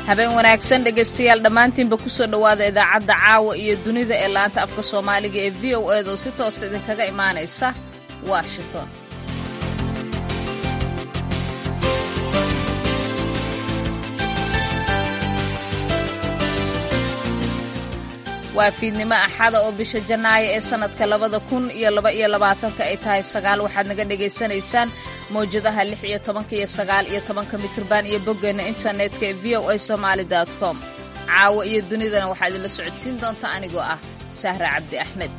habeen wanaagsan dhegaystayaal dhammaantiinba ku soo dhowaada idaacadda caawa iyo dunida ee laanta afka soomaaliga ee v o eed oo si toos idinkaga imaanaysa washington waa fiidnimo axada oo bisha janaayo ee sannadka labada kun iyo laba iyo labaatanka ay tahay sagaal waxaad naga dhagaysanaysaan mawjadaha lix iyo tobanka iyo sagaal iyo tobanka mitirban iyo boggeenna internetka ee v o a somaali com caawa iyo dunidana waxaa idinla socodsiin doonta anigoo ah sahra cabdi axmed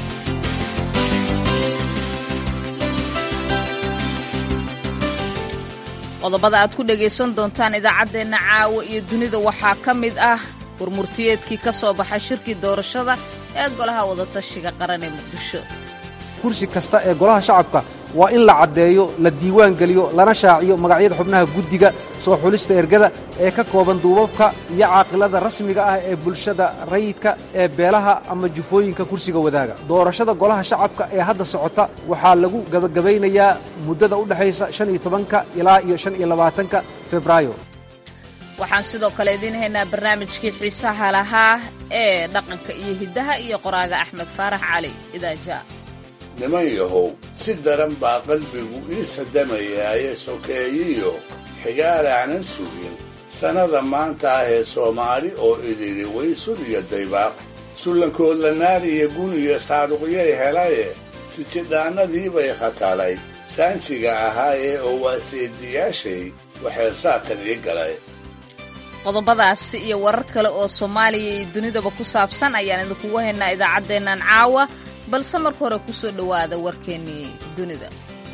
qodobada aad ku dhagaysan doontaan idaacaddeenna caawa iyo dunida waxaa ka mid ah warmurtiyeedkii ka soo baxay shirkii doorashada ee golaha wadatashiga qaran ee muqdisho kursi kasta ee golaha shacabka waa in la caddeeyo la diiwaan geliyo lana shaaciyo magacyada xubnaha guddiga soo xulista ergada ee ka kooban duubabka iyo caaqilada rasmiga ah ee bulshada rayidka ee beelaha ama jufooyinka kursiga wadaaga doorashada golaha shacabka ee hadda socota waxaa lagu gebagabaynayaa muddada u dhexaysa shan iyo tobanka ilaa iyo shan iyo labaatanka febraayo waxaan sidoo kale idiin haynaa barnaamijkii xiisaha lahaa ee dhaqanka iyo hiddaha iyo qoraaga axmed faarax cali idaaja niman yahow si daran baa qalbigu ii sadamayaaye sokeeyiyo xigaalaanan sugin sannada maanta ah ee soomaali oo ididhi waysun iyo daybaaq sullankoodla naar iyo gun iyo saaduqyay helaye sijidhaannadii bay khatalay saanjiga ahaayee oo waa seediyaashay waxay saatan ii galay qodobadaasi iyo warar kale oo soomaaliya iyo dunidaba ku saabsan ayaan idinkugu haynaa idaacaddeennan caawa balse marka hore ku soo dhowaada warkeennii dunida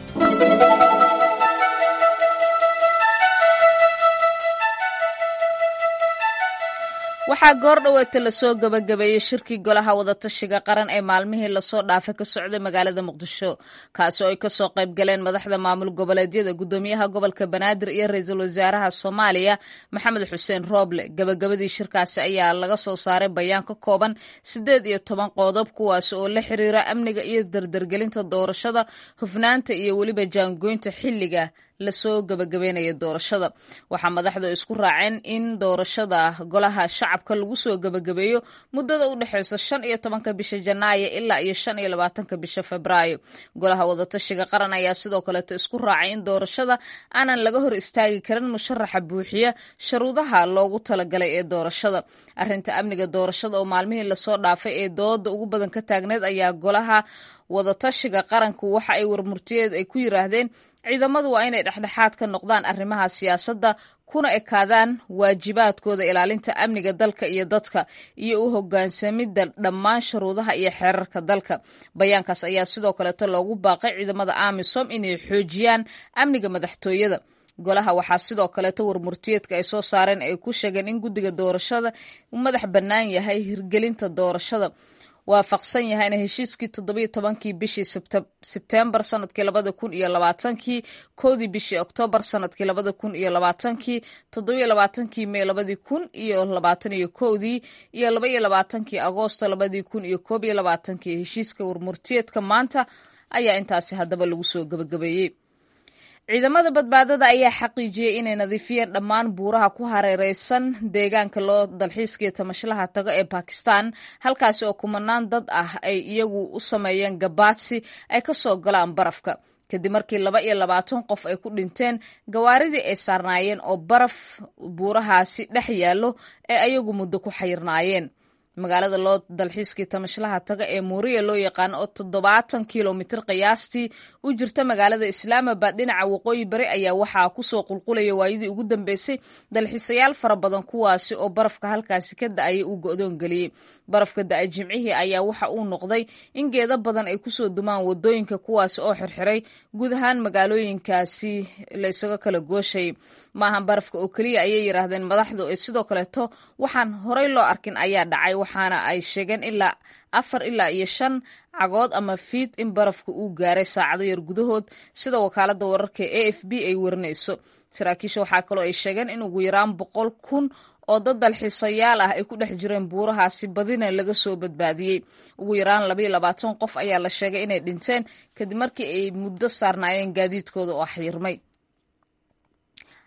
waxaa goor dhoweeta lasoo gebagabeeyey shirkii golaha wadatashiga qaran ee maalmihii lasoo dhaafay ka socday magaalada muqdisho kaasi oo ay kasoo qayb galeen madaxda maamul goboleedyada gudoomiyaha gobolka banaadir iyo ra-iisul wasaaraha soomaaliya maxamed xuseen rooble gebagabadii shirkaasi ayaa laga soo saaray bayaan ka kooban siddeed iyo toban qodob kuwaasi oo la xiriira amniga iyo dardargelinta doorashada hufnaanta iyo weliba jaangoynta xilliga lasoo gebagabeynaya doorashada waxaa madaxdu isku raaceen in doorashada golaha shacabka lagu soo gebagabeeyo muddada u dhexeysa shan iyo tobanka bisha janaayo ilaa iyo shan iyo labaatanka bisha febraayo golaha wadatashiga qaran ayaa sidoo kaleeto isku raacay in doorashada aanan laga hor istaagi karin musharaxa buuxiya sharuudaha loogu talagalay ee doorashada arinta amniga doorashada oo maalmihii lasoo dhaafay ee dooda ugu badan ka taagneed ayaa golaha wadatashiga qaranku waxa ay warmurtiyeed ay ku yiraahdeen ciidamadu waa inay dhexdhexaad ka noqdaan arrimaha siyaasadda kuna ekaadaan waajibaadkooda ilaalinta amniga dalka iyo dadka iyo u hogaansamidda dhammaan shuruudaha iyo xeerarka dalka bayaankaas ayaa sidoo kaleeto loogu baaqay ciidamada amisom inay xoojiyaan amniga madaxtooyada golaha waxaa sidoo kaleeto warmurtiyeedka ay soo saareen ay ku sheegeen in guddiga doorashada uu madax bannaan yahay hirgelinta doorashada waafaqsan yahayna heshiiskii toddobiyo tobankii bishii sebtembar sanadkii labada kun iyo labaatankii kowdii bishii oktoobar sanadkii labada kun iyo labaatankii toddobiyo labaatankii mey labadii kun iyo labaatan iyo kowdii iyo laba iyo labaatankii agoosto labadii kun iyo koob iyo labaatankii heshiiska warmurtiyeedka maanta ayaa intaasi haddaba lagu soo gebagabeeyey ciidamada badbaadada ayaa xaqiijiyey inay nadiifiyeen dhammaan buuraha ku hareereysan deegaanka loo dalxiiskaiyo tamashlaha tago ee bakistan halkaasi oo kumanaan dad ah ay iyagu u sameeyeen gabaadsi ay ka soo galaan barafka kadib markii laba iyo labaatan qof ay ku dhinteen gawaaridii ay saarnaayeen oo baraf buurahaasi dhex yaallo ee ayagu muddo ku xayirnaayeen magaalada loo dalxiiskii tamashlaha taga ee muuriya loo yaqaano oo toddobaatan kilomitir qiyaastii u jirta magaalada islaamabad dhinaca waqooyi bari ayaa waxaa kusoo qulqulaya waayadii ugu dambeysay dalxiisayaal fara badan kuwaasi oo barafka halkaasi ka da-ayay uu go-doon geliyey barafka da-ay jimcihii ayaa waxa uu noqday in geedo badan ay kusoo dumaan wadooyinka kuwaasi oo xirxiray guud ahaan magaalooyinkaasi la isaga kala gooshayay maahan barafka oo keliya ayay yiraahdeen madaxdu ee sidoo kaleeto waxaan horey loo arkin ayaa dhacay waxaana ay sheegeen ilaa afar ilaa iyo shan cagood ama fiid in barafka uu gaaray saacado yar gudahood sida wakaalada wararka e f b ay warinayso saraakiisha waxaa kaloo ay sheegeen in ugu yaraan boqol kun oo dad dalxiisayaal ah ay ku dhex jireen buurahaasi badina laga soo badbaadiyey ugu yaraan labaiyo labaatan qof ayaa la sheegay inay dhinteen kadib markii ay muddo saarnaayeen gaadiidkooda oo xyirmay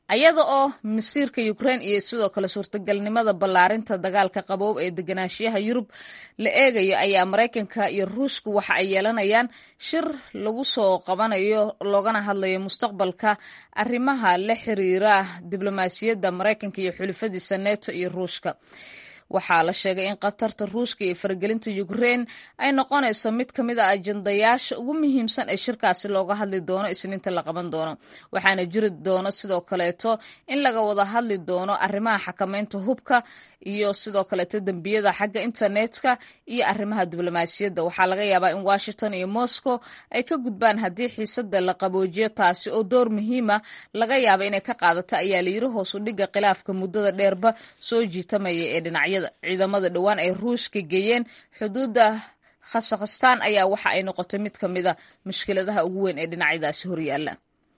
ayada oo masiirka ukrain iyo sidoo kale suurtagalnimada ballaarinta dagaalka qaboob ee deganaanshiyaha yurub la eegayo ayaa maraykanka iyo ruushka waxa ay yeelanayaan shir lagu soo qabanayo loogana hadlayo mustaqbalka arrimaha la xiriira diblomaasiyadda maraykanka iyo xulifadiisa neto iyo ruushka waxaa la sheegay in khatarta ruushka iyo faragelinta ukrein ay noqonayso mid ka mid a ajandayaasha ugu muhiimsan ee shirkaasi looga hadli doono isniinta la qaban doono waxaana jiri doono sidoo kaleeto in laga wada hadli doono arrimaha xakameynta hubka iyo sidoo kaleeto dembiyada xagga internetka iyo arrimaha diblomaasiyadda waxaa laga yaabaa in washington iyo moscow ay ka gudbaan haddii xiisada la qaboojiyo taasi oo door muhiima laga yaaba inay ka qaadato ayaa layiri hoosu dhigga khilaafka muddada dheerba soo jiitamaya ee dhinacyada ciidamada dhowaan ay ruushka geeyeen xuduudda khasakhstaan ayaa waxa ay noqotay mid ka mida mushkiladaha ugu weyn ee dhinacyadaasi horyaala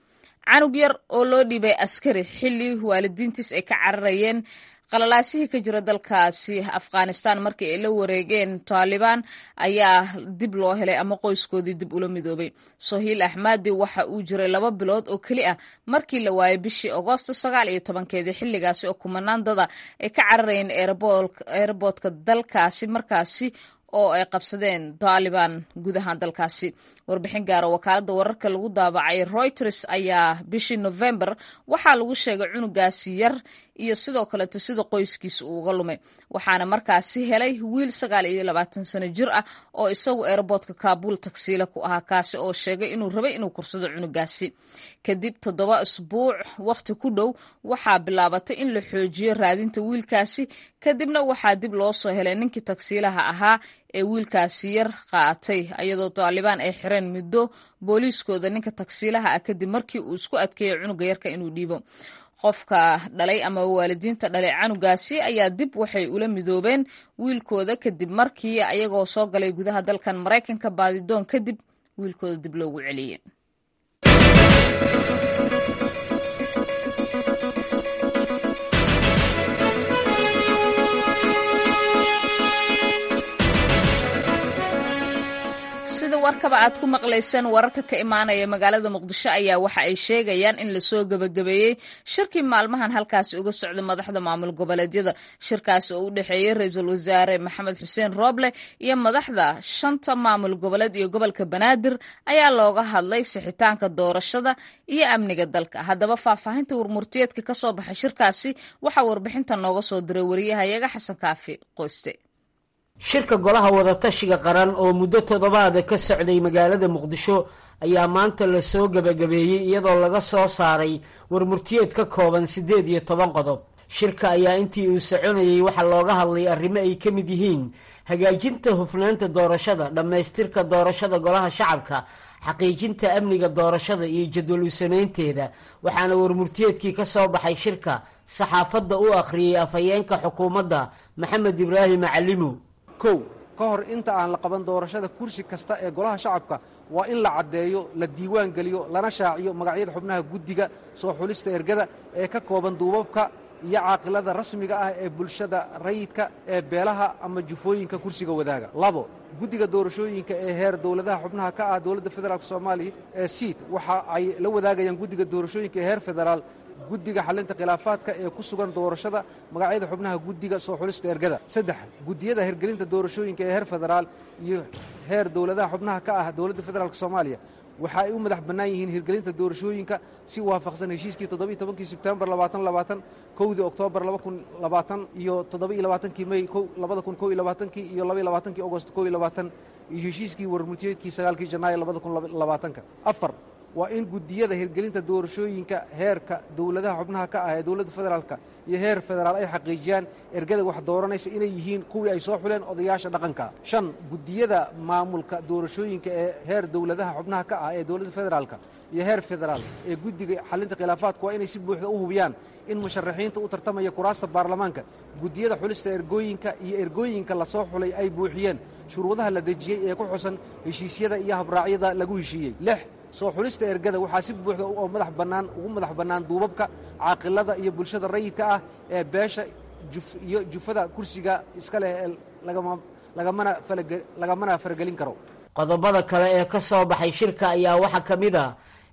canug yar oo loo dhiibay askari xilli waalidiintiis ay ka cararayeen qalalaasihii ka jira dalkaasi afghanistan markii ay la wareegeen taalibaan ayaa dib loo helay ama qoyskoodii dib ula midoobay sohiil axmadi waxa uu jiray laba bilood oo keli ah markii la waayay bishii agoosto sagaal iyo tobankeedii xilligaasi oo kumanaan dada ay ka cararayeen eerboodka dalkaasi markaasi oo ay qabsadeen taalibaan guud ahaan dalkaasi warbixin gaara wakaaladda wararka lagu daabacay reuters ayaa bishii november waxaa lagu sheegay cunugaasi yar iyo sidoo kaleeto sida qoyskiisa uu uga lumay waxaana markaasi helay wiil sagaal iyo labaatan sano jir ah oo isagu eerboodka kaabuul tagsiila ku ahaa kaasi oo sheegay inuu rabay inuu kursado cunugaasi kadib toddoba isbuuc wakhti ku dhow waxaa bilaabatay in la xoojiyo raadinta wiilkaasi kadibna waxaa dib loo soo helay ninkii tagsiilaha ahaa ee wiilkaasi yar qaatay iyadoo taalibaan ay xireen muddo booliiskooda ninka tagsiilaha ah kadib markii uu isku adkeeyay cunuga yarka inuu dhiibo qofka dhalay ama waalidiinta dhalay canugaasi ayaa dib waxay ula midoobeen wiilkooda kadib markii ayagoo soo galay gudaha dalkan maraykanka baadidoon kadib wiilkooda dib loogu celiyey sida warkaba aad ku maqlayseen wararka ka imaanaya magaalada muqdisho ayaa waxa ay sheegayaan in lasoo gebagabeeyey shirkii maalmahan halkaasi uga socda madaxda maamul goboleedyada shirkaasi oo u dhexeeyey ra-iisul wasaare maxamed xuseen rooble iyo madaxda shanta maamul goboleed iyo gobolka banaadir ayaa looga hadlay sixitaanka doorashada iyo amniga dalka haddaba faahfaahinta warmurtiyeedka ka soo baxay shirkaasi waxaa warbixinta nooga soo diray wariyahayaga xasan kaafi qoyste shirka golaha wadatashiga qaran oo muddo toddobaada ka socday magaalada muqdisho ayaa maanta lasoo gebagabeeyey iyadoo laga soo saaray warmurtiyeed ka kooban siddeed iyo toban qodob shirka ayaa intii uu soconayey waxaa looga hadlay arrimo ay ka mid yihiin hagaajinta hufnaanta doorashada dhammaystirka doorashada golaha shacabka xaqiijinta amniga doorashada iyo jadwal u samaynteeda waxaana warmurtiyeedkii ka soo baxay shirka saxaafadda u akhriyey afhayeenka xukuumadda maxamed ibraahim macalimo kow ka hor inta aan la qaban doorashada kursi kasta ee golaha shacabka waa in la caddeeyo la diiwaan geliyo lana shaaciyo magacyada xubnaha guddiga soo xulista ergada ee ka kooban duubabka iyo caaqilada rasmiga ah ee bulshada rayidka ee beelaha ama jufooyinka kursiga wadaaga labo guddiga doorashooyinka ee heer dowladaha xubnaha ka ah dowladda federaalk soomaaliya ee siid waxa ay la wadaagayaan guddiga doorashooyinka ee heer federaal guddiga xalinta khilaafaadka ee ku sugan doorashada magacyada xubnaha guddiga soo xulista ergada saddex guddiyada hirgelinta doorashooyinka ee heer federaal iyo heer dowladaha xubnaha ka ah dowladda federaalk soomaaliya waxa ay u madax bannaan yihiin hirgelinta doorashooyinka si waafaqsan heshiiskii toddobiy tobankii sebtembar labaatan labaatan kowdii oktoobar laba kun labaatan iyo toddobiiyo labaatankii mey labada kun kow iyo labaatankii iyo labaiyo labaatankii agost kow iyo labaatan iyo heshiiskii warmurtiyeedkii sagaalkii janaayo labada kun labaatanka afar waa in guddiyada hirgelinta doorashooyinka heerka dowladaha xubnaha ka ah ee dowladda federaalka iyo heer federaal ay xaqiijiyaan ergada wax dooranaysa inay yihiin kuwii ay soo xuleen odayaasha dhaqanka shan guddiyada maamulka doorashooyinka ee heer dowladaha xubnaha ka ah ee dowladda federaalka iyo heer federaal ee guddiga xalinta khilaafaadka waa inay si buuxda u hubiyaan in musharaxiinta u tartamaya kuraasta baarlamaanka guddiyada xulista ergooyinka iyo ergooyinka la soo xulay ay buuxiyeen shuruudaha la dejiyey ee ku xusan heshiisyada iyo habraacyada lagu heshiiyey lix soo xulista ergada waxaa si buuxda oo madax bannaan ugu madax bannaan duubabka caaqilada iyo bulshada rayidka ah ee beesha iyo jufada kursiga iska leh ee lagamana faragelin karo qodobada kale ee ka soo baxay shirka ayaa waxaa ka mid ah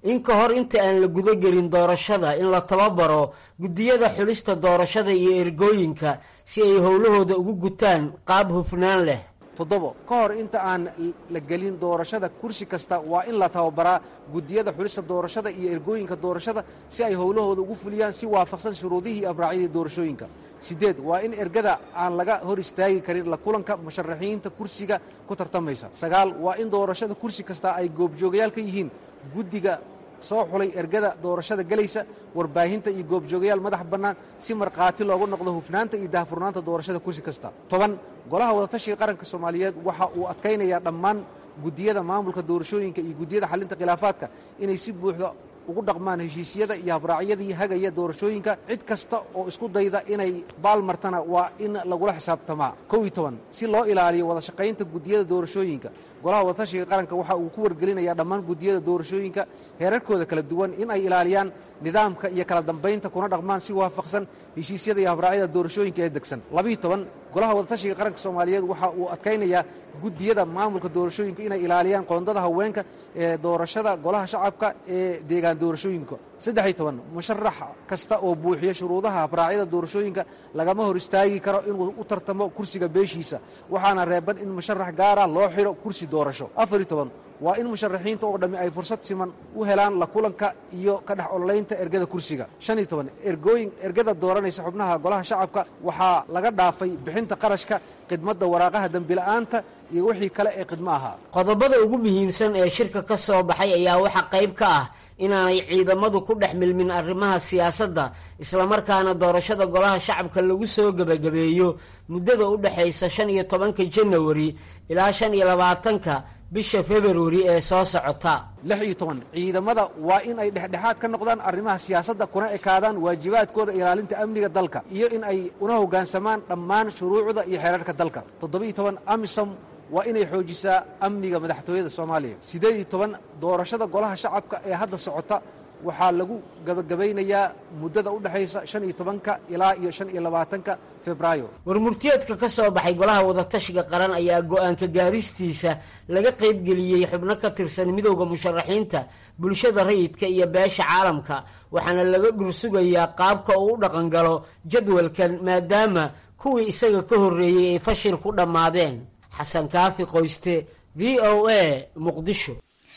in ka hor inta aan la gudagelin doorashada in la tababaro guddiyada xulista doorashada iyo ergooyinka si ay howlahooda ugu gutaan qaab hufnaan leh toddobo ka hor inta aan la gelin doorashada kursi kasta waa in la tababaraa guddiyada xulista doorashada iyo ergooyinka doorashada si ay howlahooda ugu fuliyaan si waafaqsan shuruudihii iyo abraacyadii doorashooyinka siddeed waa in ergada aan laga hor istaagi karin la kulanka musharaxiinta kursiga ku tartamaysa sagaal waa in doorashada kursi kasta ay goobjoogayaal ka yihiin guddiga soo xulay ergada doorashada gelaysa warbaahinta iyo goobjoogayaal madax bannaan si markhaati loogu noqdo hufnaanta iyo daahfurnaanta doorashada kursi kasta toban golaha wadatashiga qaranka soomaaliyeed waxa uu adkaynayaa dhammaan guddiyada maamulka doorashooyinka iyo guddiyada xalinta khilaafaadka inay si buuxda ugu dhaqmaan heshiisyada iyo habraacyadii hagaya doorashooyinka cid kasta oo isku dayda inay baalmartana waa in lagula xisaabtamaa kow iyo toban si loo ilaaliyo wada shaqaynta guddiyada doorashooyinka golaha wadatashiga qaranka waxa uu ku wargelinayaa dhammaan guddiyada doorashooyinka heerarkooda kala duwan in ay ilaaliyaan nidaamka iyo kala dambaynta kuna dhaqmaan si waafaqsan heshiisyada iyo habraacyada doorashooyinka ee degsan labiiyo toban golaha wadatashiga qaranka soomaaliyeed waxa uu adkaynayaa guddiyada maamulka doorashooyinka inay ilaaliyaan qoondada haweenka ee doorashada golaha shacabka ee deegaan doorashooyinka saddex iyo toban musharax kasta oo buuxiya shuruudaha habraacyada doorashooyinka lagama hor istaagi karo inuu u tartamo kursiga beeshiisa waxaana reeban in musharax gaara loo xidho kursi doorasho afar iyo toban waa in musharaxiinta oo dhammi ay fursad siman u helaan la kulanka iyo ka dhex ololaynta ergada kursiga shan iyo toban ergooyin ergada dooranaysa xubnaha golaha shacabka waxaa laga dhaafay bixinta qarashka khidmadda waraaqaha dembila'aanta iyo wixii kale ee khidmo ahaa qodobada ugu muhiimsan ee shirka ka soo baxay ayaa waxaa qayb ka ah inaanay ciidamadu ku dhex milmin arrimaha siyaasadda islamarkaana doorashada golaha shacabka lagu soo gebagabeeyo muddada u dhexaysa shan iyo tobanka janawari ilaa shan iyo labaatanka bisha februari ee soo socota lix iyo toban ciidamada waa in ay dhexdhexaad ka noqdaan arrimaha siyaasadda kuna ekaadaan waajibaadkooda ilaalinta amniga dalka iyo in ay una hoggaansamaan dhammaan shuruucda iyo xeerarka dalka toddoba-iyo toban amisom waa inay xoojisaa amniga madaxtooyada soomaaliya siddeed iyo toban doorashada golaha shacabka ee hadda socota waxaa lagu gabagabaynayaa muddada u dhexaysa shan iyo tobanka ilaa iyo shan iyo labaatanka febraayo warmurtiyeedka ka soo baxay golaha wadatashiga qaran ayaa go-aanka gaaristiisa laga qaybgeliyey xubno ka tirsan midowda musharaxiinta bulshada rayidka iyo beesha caalamka waxaana laga dhursugayaa qaabka uu u dhaqangalo jadwalkan maadaama kuwii isaga ka horreeyey ay fashil ku dhammaadeen xasan kaafi qoyste v o a muqdisho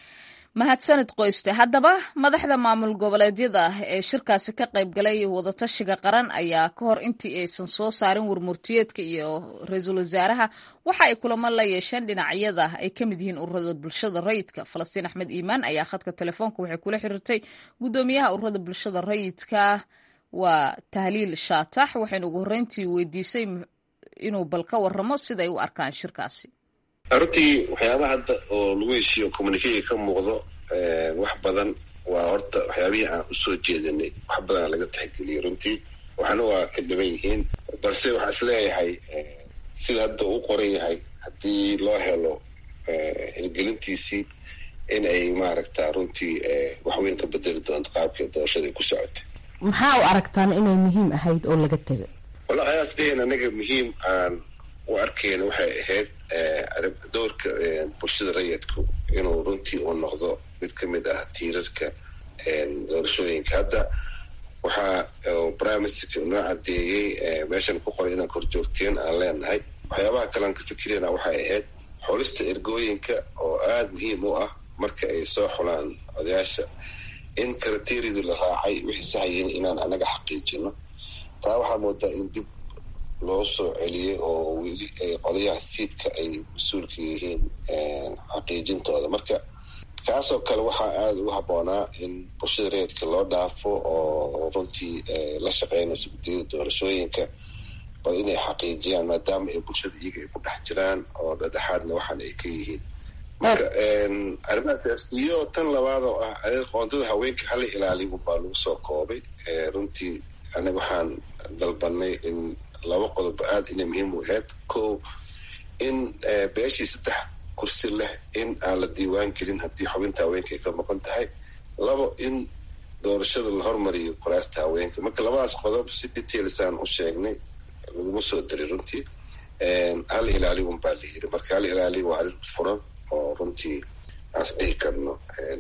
mahadsanid qoyste haddaba madaxda maamul goboleedyada ee shirkaasi ka qaybgalay wadatashiga qaran ayaa ka hor intii aysan soo saarin warmurtiyeedka iyo ra-iisul wasaaraha waxa ay kulamo la yeesheen dhinacyada ay ka mid yihiin ururada bulshada rayidka falastiin axmed iimaan ayaa khadka telefoonka waxay kula xiriirtay guddoomiyaha ururada bulshada rayidka waa tahliil shaatax waxayna ugu horreyntii weydiisay inuu bal ka waramo siday u arkaan shirkaasi runtii waxyaabaha hadda oo lagu heshiiyo communicatga ka muuqdo wax badan waa horta waxyaabihii aan usoo jeedinay wax badana laga tixgeliyay runtii waxna waa ka dhiban yihiin balse waxaa is leeyahay sida hadda uu qoran yahay haddii loo helo hirgelintiisii in ay maaragta runtii waxweyn ka bedeli doonto qaabkii doorashada ay ku socotay maxaa u aragtaan inay muhiim ahayd oo laga tegay wallahi ayaas dheheen anaga muhiim aan u arkeyna waxay ahayd doorka bulshada rayidku inuu runtii uu noqdo mid ka mid ah tiirarka doorashooyinka hadda waxaa prime ministerka noo cadeeyey meeshan ku qoray inaan korjoogteen aan leenahay waxyaabaha kalean ka fikirayna waxay ahayd xulista ergooyinka oo aada muhiim u ah marka ay soo xulaan odayaasha in karateeridii la raacay wixii sahayin inaan anaga xaqiijino taa waxaa moodaa in dib loo soo celiyey oo weli qolyaha siidka ay mas-uulka yihiin xaqiijintooda marka kaasoo kale waxaa aada ugu habboonaa in bulshada reedka loo dhaafo oo runtii la shaqeynayso guddiyada doorashooyinka bal inay xaqiijiyaan maadaama ay bulshada iyaga ay ku dhex jiraan oo dhedhexaadna waxaan ay ka yihiin marka arrimahaas iyo tan labaad oo ah qoondada haweenka hala ilaaliyo unbaa lagu soo koobay runtii anaga waxaan dalbanay in laba qodob aada inay muhiim u ahayd ko in beeshii saddex kursi leh in aan la diiwaan gelin haddii xubinta haweenka ay ka maqan tahay labo in doorashada la hormariyo qoraasta haweenka marka labadaas qodob si detailsaan u sheegnay laguma soo diray runtii hal ilaali unbaa la yiri marka hal ilaali waa arrin furan oo runtii aas dhihi karno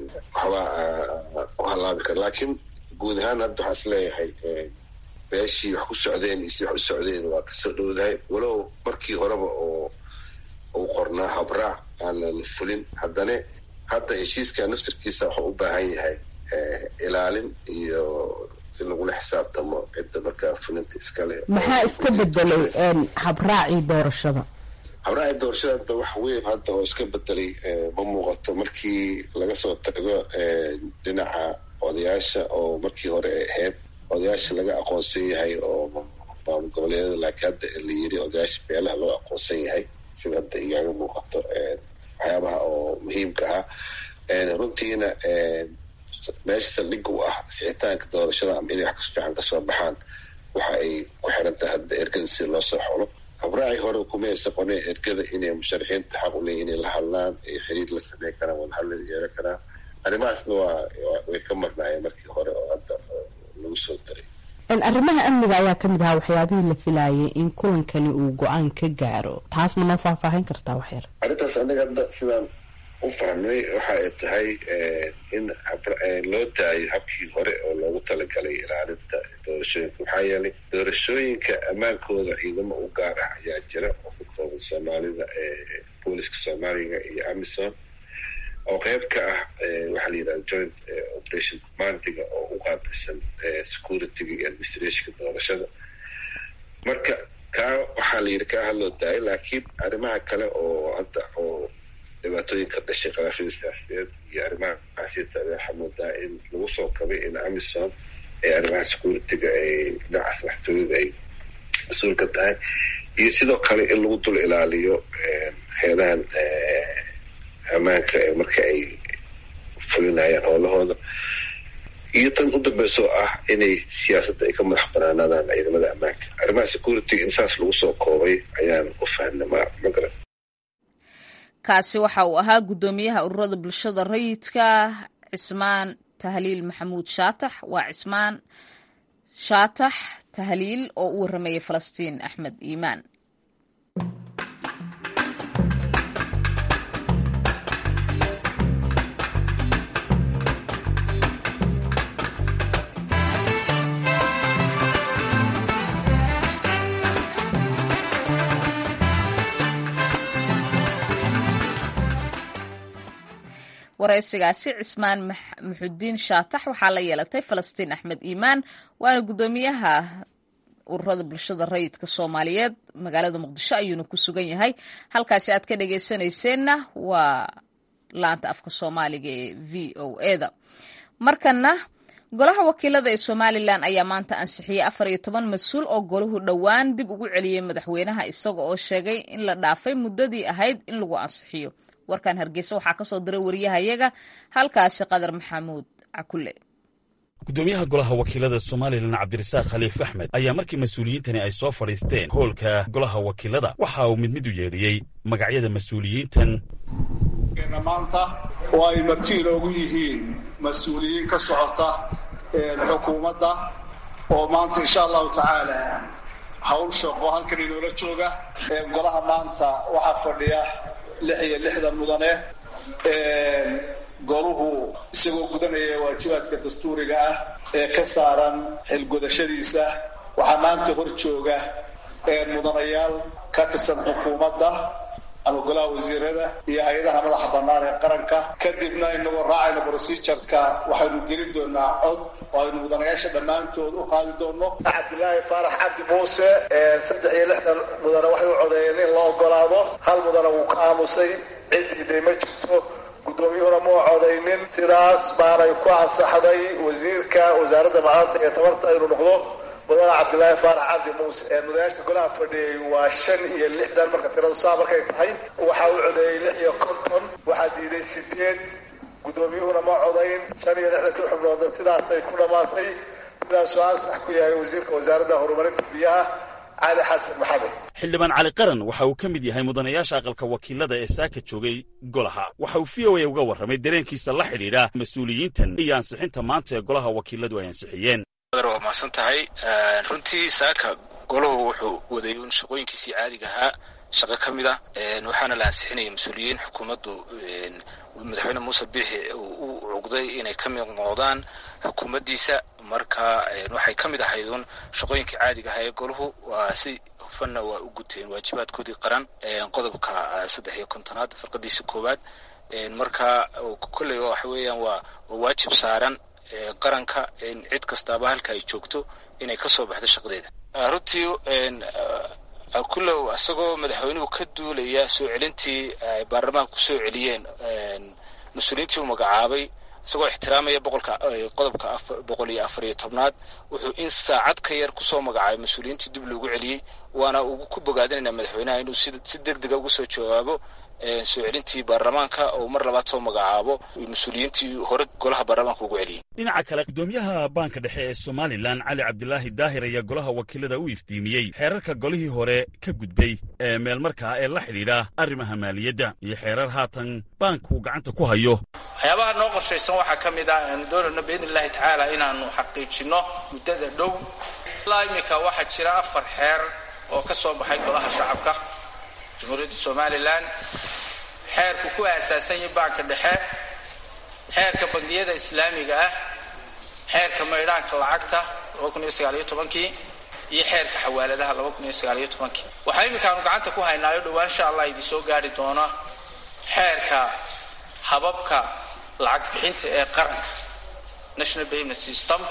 waxbaa u halaabi kara laakiin guud ahaan hadda waxaa is leeyahay beeshii wax ku socdeen iyo si wax u socdeen waa kasoo dhowdahay walow markii horeba oo uu qornaa habraac aanan fulin haddana hadda heshiiska naftarkiisa waxuu u baahan yahay ilaalin iyo in lagula xisaabtamo cidda markaa fulinta iskale maxaa iska bedelay habraacii doorashada habraacii doorashada hadda wax weyn hadda oo iska bedelay ma muuqato markii laga soo tago dhinaca odayaasha oo markii hore ay ahayd odayaasha laga aqoonsan yahay oo maamul goboleedyada laakiin hadda la yiri odayaasha beelaha loo aqoonsan yahay sida hadda igaaga muuqato waxyaabaha oo muhiimka ah runtiina meesha saldhigga u ah sixitaanka doorashada ama inay wax kas fiican kasoo baxaan waxa ay ku xiran tahay hadda ergada si loo soo xolo habraaci hore kumaysa qonee ergada inay musharaxiinta xaq u leeyihin inay la hadlaan iyo xiriir la sameyn karaan wadahadlada yeelan karaan arrimahaasna waa way ka marnaayeen markii hore oo hadda lagu soo daray arrimaha amniga ayaa ka mid ahaa waxyaabihii la filaayay in kulankani uu go-aan ka gaaro taas ma noo faahfaahin kartaa waxyar arrintaas anaga hadda sidaan u fahmay waxa ay tahay in loo daayo habkii hore oo loogu talagalay ilaalinta doorashooyinka maxaa yeelay doorashooyinka ammaankooda ciidamo u gaar ah ayaa jira oo ku kooban soomaalida booliska soomaaliga iyo amison oo qeyb ka ah waxaa la yidhahda joint operation commandiga oo u qaabilsan securityga iyo administrationka doorashada marka kaa waxaa la yidhi kaa hadloo daayay laakiin arrimaha kale oo hadda oo dhibaatooyinka dhashay khilaafyada siyaasadeed iyo arrimaha xasiita waxaa moodaa in lagu soo kabay in amison ee arrimaha securityga ay dhinacaas maxtooyada ay mas-uul ka tahay iyo sidoo kale in lagu dul ilaaliyo heedahan ammaanka ee marka ay fulinayaan howlahooda iyo tan u dambeysoo ah inay siyaasadda ay ka madax banaanaadaan ciidamada ammaanka arrimaha security in saas lagu soo koobay ayaan u fahnay ma magaran kaasi waxa uu ahaa guddoomiyaha ururada bulshada rayidka cismaan tahliil maxamuud shaatax waa cismaan shaatax tahliil oo u warramayay falastiin axmed iimaan waraysigaasi cismaan maxudiin shaatax waxaa la yeelatay falastiin axmed iimaan waana guddoomiyaha ururada bulshada rayidka soomaaliyeed magaalada muqdisho ayuuna ku sugan yahay halkaasi aad ka dhageysanayseena waa laanta afka soomaaliga ee v o eda markana golaha wakiilada ee somalilan ayaa maanta ansixiyey afar iyo toban mas-uul oo golahu dhowaan dib ugu celiyey madaxweynaha isaga oo sheegay in la dhaafay muddadii ahayd in lagu ansixiyo warkan hargeysa waxaa kasoo diray wariyahayaga halkaasi qadar maxamuud cakule gudoomiyaha golaha wakiilada somalilan cabdirasaaq khaliif axmed ayaa markii mas-uuliyiintani ay soo fadhiisteen hoolka golaha wakiilada waxa uu mid mid u yeedhiyey magacyada mas-uuliyiintan maanta oo ay marti inoogu yihiin mas-uuliyiin ka socota xukuumadda oo maanta insha allahu tacaala hawl shaqo halkan inoola jooga golaha maanta waxaa fadhiya lix iyo lixdan mudane goluhu isagoo gudanaya waajibaadka dastuuriga ah ee ka saaran xilgudashadiisa waxaa maanta hor jooga mudanayaal ka tirsan xukuumadda ama golaha wasiirada iyo hay-adaha madaxa bannaan ee qaranka kadibna inagoo raacayna procedureka waxaynu gelin doonaa cod oo aynu mudanayaasha dhammaantood u qaadi doono cabdilaahi faarax cabdi muuse saddex iyo lixdan mudane waxay u codeeyeen in la ogolaado hal mudane wuu ka aamusay cid diiday ma jirto guddoomiyuhuna muu codaynin sidaas baanay ku ansaxday wasiirka wasaaradda macaanta iyo tabarta inuu noqdo mudane cabdilaahi faarax cabdi muuse mudanayaasha golaha fadhiyey waa shan iyo lixdan marka tiradu saa markay tahay waxaa u codeeyey lix iyo konton waxaa diiday sideed guddoomiyuhuna ma codayn shan iyo lixdankii xubnoodna sidaasay ku dhammaatay sidaasuu ansax ku yahay wasiirka wasaaradda horumarinta biyaha cali xasan maxamed xildhibaan cali qaran waxa uu ka mid yahay mudanayaasha aqalka wakiilada ee saaka joogay golaha waxa uu v o a uga warramay dareenkiisa la xidhiidha mas-uuliyiintan iyo ansixinta maanta ee golaha wakiiladu ay ansixiyeen waa mahadsan tahay runtii saaka golahu wuxuu waday un shaqooyinkiisii caadiga ahaa shaqo ka mid a waxaana la ansixinaya mas-uuliyiin xukuumaddu madaxweyne muuse biixi u cugday inay ka mid noqdaan xukuumaddiisa marka waxay ka mid ahayd uun shaqooyinkii caadiga aha ee golahu waa si hufanna waa u guteen waajibaadkoodii qaran qodobka saddex iyo kontonaad farqadiisa koowaad marka kolley waxa weeyaan waa waajib saaran qaranka cid kastaaba halka ay joogto inay ka soo baxdo shaqadeeda runtii kullow isagoo madaxweynuhu ka duulaya soo celintii ay baarlamaanka ku soo celiyeen mas-uuliyiintii uu magacaabay isagoo ixtiraamaya boqolka qodobka boqol iyo afar iyo tobnaad wuxuu in saacad ka yar kusoo magacaabay mas-uuliyiintii dib loogu celiyey waana ugu ku bogaadinayna madaxweynaha inuu si deg dega uga soo jawaabo soo celintii baarlamaanka oo mar labaad soo magacaabo mas-uuliyiintii hore golaha baarlamaanka ugu celiyey dhinaca kale gudoomiyaha baanka dhexe ee somalilan cali cabdilaahi daahir ayaa golaha wakiilada u iftiimiyey xeerarka golihii hore ka gudbay ee meelmarkaa ee la xidhiidha arrimaha maaliyadda iyo xeerar haatan baanku gacanta ku hayo waxyaabaha noo qorshaysan waxaa ka mid ah aanu doonayno biidni illahi tacaala inaanu xaqiijinno muddada dhow ilaa iminka waxaa jira afar xeer oo ka soo baxay golaha shacabka jamhuuriyadda somalilan xeerku ku aasaasan yahay baanka dhexe xeerka bangiyada islaamiga ah xeerka maydhaanka lacagta kii iyo xeerka xawaaladaha kii waxaa iminkaanu gacanta ku haynaayo dhowaan insha allah idin soo gaari doona xeerka hababka lacag bixinta ee qaranka national payment system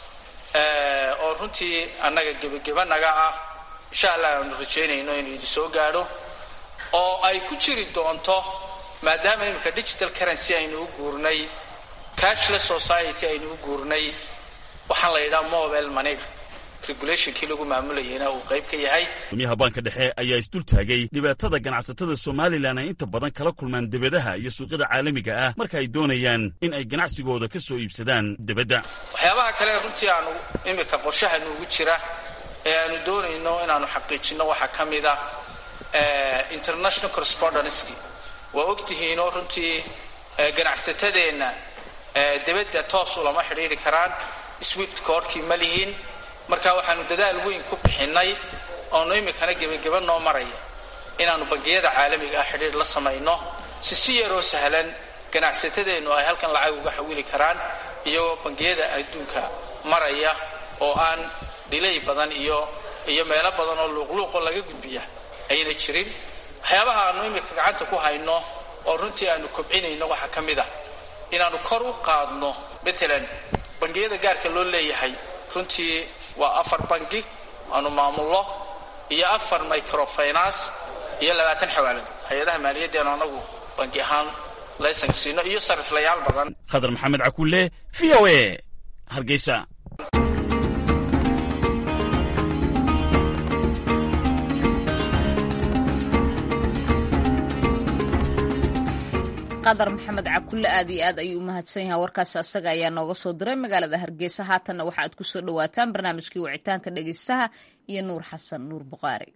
oo runtii annaga gebagebanaga ah insha allah aanu rajaynayno inuu idin soo gaadho oo ay ku jiri doonto maadaama iminka digital currency aynu u guurnay cashless society aynu u guurnay waxaan la yidhaha mobile maniga regulationkii lagu maamulayayna uu qayb ka yahay gudoomiyaha baanka dhexe ayaa isdul taagay dhibaatada ganacsatada somalilan ay inta badan kala kulmaan debadaha iyo suuqyada caalamiga ah marka ay doonayaan in ay ganacsigooda ka soo iibsadaan debadda waxyaabaha kale runtii aanu iminka qorshaha nuugu jira ee aanu doonayno inaanu xaqiijinno waxaa ka mid ah international correspondency waa ogtihiinoo runtii ganacsatadeenna debadda toos ulama xidhiiri karaan swift koorkii ma lihiin marka waxaanu dadaal weyn ku bixinnay oonu iminkana gebageba noo maraya inaannu bangiyada caalamiga ah xidhiir la samayno si si yaroo sahlan ganacsatadeennu ay halkan lacag uga xawili karaan iyagoo bangiyada adduunka maraya oo aan dhilay badan iyo iyo meelo badan oo luuqluuqoo laga gudbiya ayna jirin waxyaabaha aanu iminka gacanta ku hayno oo runtii aanu kobcinayno waxaa ka mid ah inaannu kor u qaadno matalan bangiyada gaarka loo leeyahay runtii waa afar bangi aanu maamulno iyo afar microfinance iyo labaatan xawaalad hay-adaha maaliyaddeenu anagu bangi ahaan laysanka siino iyo sariflayaal badan khadar maxamed cakulle v o a hargeysa qadar maxamed cakulle aad iyo aad ayuu u mahadsan yahay warkaasi asaga ayaa nooga soo diray magaalada hargeysa haatanna waxa aad ku soo dhowaataan barnaamijkii wicitaanka dhegeystaha iyo nuur xasan nuur buqaari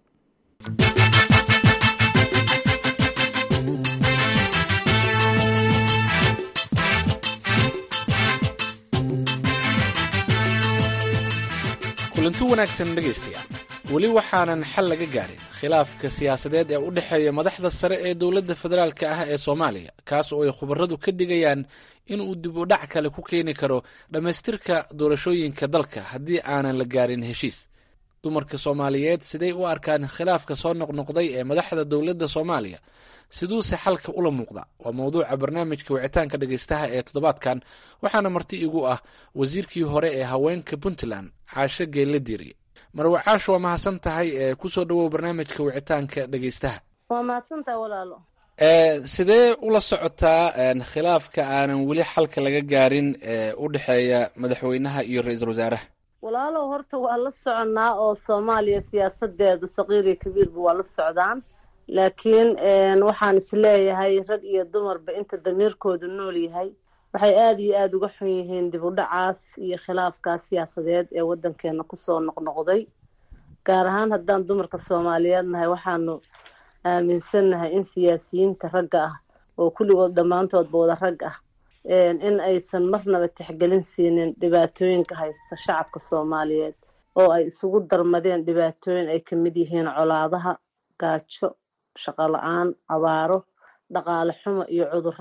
kulanti wanaagsan dhegaystayaal weli waxaanan xal laga gaarin khilaafka siyaasadeed ee u dhexeeya madaxda sare ee dowladda federaalka ah ee soomaaliya kaas oo ay khubaradu ka digayaan inuu dib u dhac kale ku keeni karo dhammaystirka doorashooyinka dalka haddii aanan la gaarin heshiis dumarka soomaaliyeed siday u arkaan khilaafka soo noqnoqday ee madaxda dowladda soomaaliya siduuse xalka ula muuqda waa mowduuca barnaamijka wicitaanka dhegaystaha ee toddobaadkan waxaana marti igu ah wasiirkii hore ee haweenka puntland caasho geelle diiriye marwe caasho waa mahadsan tahay ee kusoo dhawow barnaamijka wicitaanka dhegaystaha waa mahadsantaha walaalo sidee ula socotaa khilaafka aanan weli xalka laga gaarin ee u dhexeeya madaxweynaha iyo ra-iisul wasaaraha walaalow horta waa la soconnaa oo soomaaliya siyaasadeedu saqiir iyo kabiirba waa la socdaan laakiin waxaan isleeyahay rag iyo dumarba inta damiirkoodu nool yahay waxay aada iyo aada uga xun yihiin dib u dhacaas iyo khilaafkaas siyaasadeed ee waddankeena kusoo noqnoqday gaar ahaan haddaan dumarka soomaaliyeed nahay waxaanu aaminsannahay in siyaasiyiinta ragga ah oo kulligood dhammaantoodba wada rag ah in aysan marnaba tixgelin siinin dhibaatooyinka haysta shacabka soomaaliyeed oo ay isugu darmadeen dhibaatooyin ay ka mid yihiin colaadaha gaajo shaqo la-aan abaaro dhaqaale xumo iyo cudurro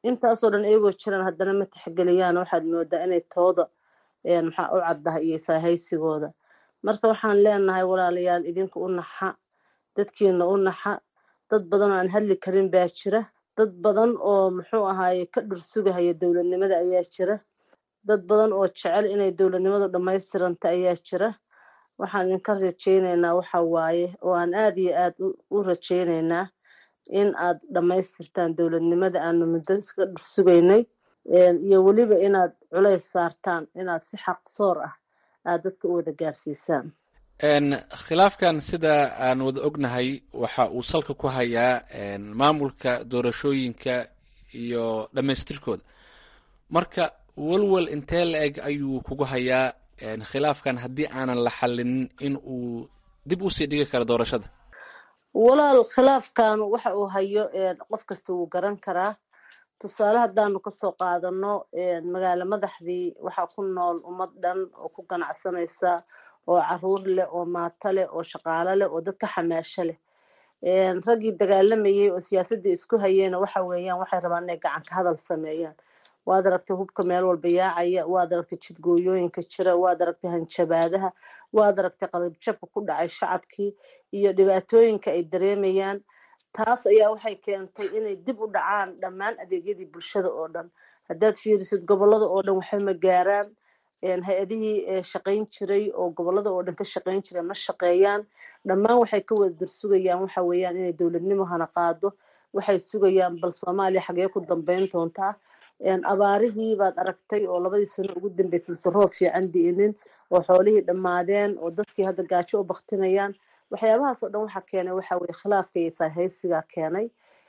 intaasoo dhan iyagoo jiraan haddana ma tixgeliyaan waxaad moodaa inay tooda maxaa u caddahay iyo saahaysigooda marka waxaan leenahay walaalayaal idinka u naxa dadkiina u naxa dad badan oo aan hadli karin baa jira dad badan oo muxuu ahaaye ka dhursugahaya dowladnimada ayaa jira dad badan oo jecel inay dowladnimadu dhammaystiranta ayaa jira waxaan idinka rajaynaynaa waxa waaye oo aan aada iyo aad u rajaynaynaa in aad dhammaystirtaan dowladnimada aanu muddo iska dhursugaynay iyo weliba inaad culays saartaan inaad si xaqsoor ah aad dadka u wada gaarsiisaan khilaafkan sida aan wada ognahay waxa uu salka ku hayaa maamulka doorashooyinka iyo dhammaystirkooda marka walwal intee la eg ayuu kugu hayaa khilaafkan haddii aanan la xalinin in uu dib usii dhigi karo doorashada walaal khilaafkan waxa uu hayo qof kasta wuu garan karaa tusaale haddaanu kasoo qaadano magaalo madaxdii waxaa ku nool ummad dhan oo ku ganacsanaysa oo caruur leh oo maato leh oo shaqaalo leh oo dadka xamaasho leh raggii dagaalamayay oo siyaasadii isku hayeyna waxa weeyaan waxay rabaan inay gacanka hadal sameeyaan waad aragtay hubka meel walba yaacaya waad aragtay jidgooyooyinka jira waad aragtay hanjabaadaha waad aragtay qalabjabka ku dhacay shacabkii iyo dhibaatooyinka ay dareemayaan taas ayaa waxay keentay inay dib u dhacaan dhammaan adeegyadii bulshada oo dhan haddaad fiirisid gobolada oo dhan waxba ma gaaraan hay-adihii shaqayn jiray oo gobolada oo dhan ka shaqayn jiray ma shaqeeyaan dhammaan waxay ka wada dursugayaan waxa weeyaan inay dowladnimo hana qaado waxay sugayaan bal soomaaliya xagee ku dambeyn doontaa abaarihii baad aragtay oo labadii sano ugu dambeysay mise roob fiican di'inin oo xoolihii dhammaadeen oo dadkii hadda gaajo u baktinayaan waxyaabahaas oo dhan waxaa keenay waxa weye khilaafka iyo saahaysigaa keenay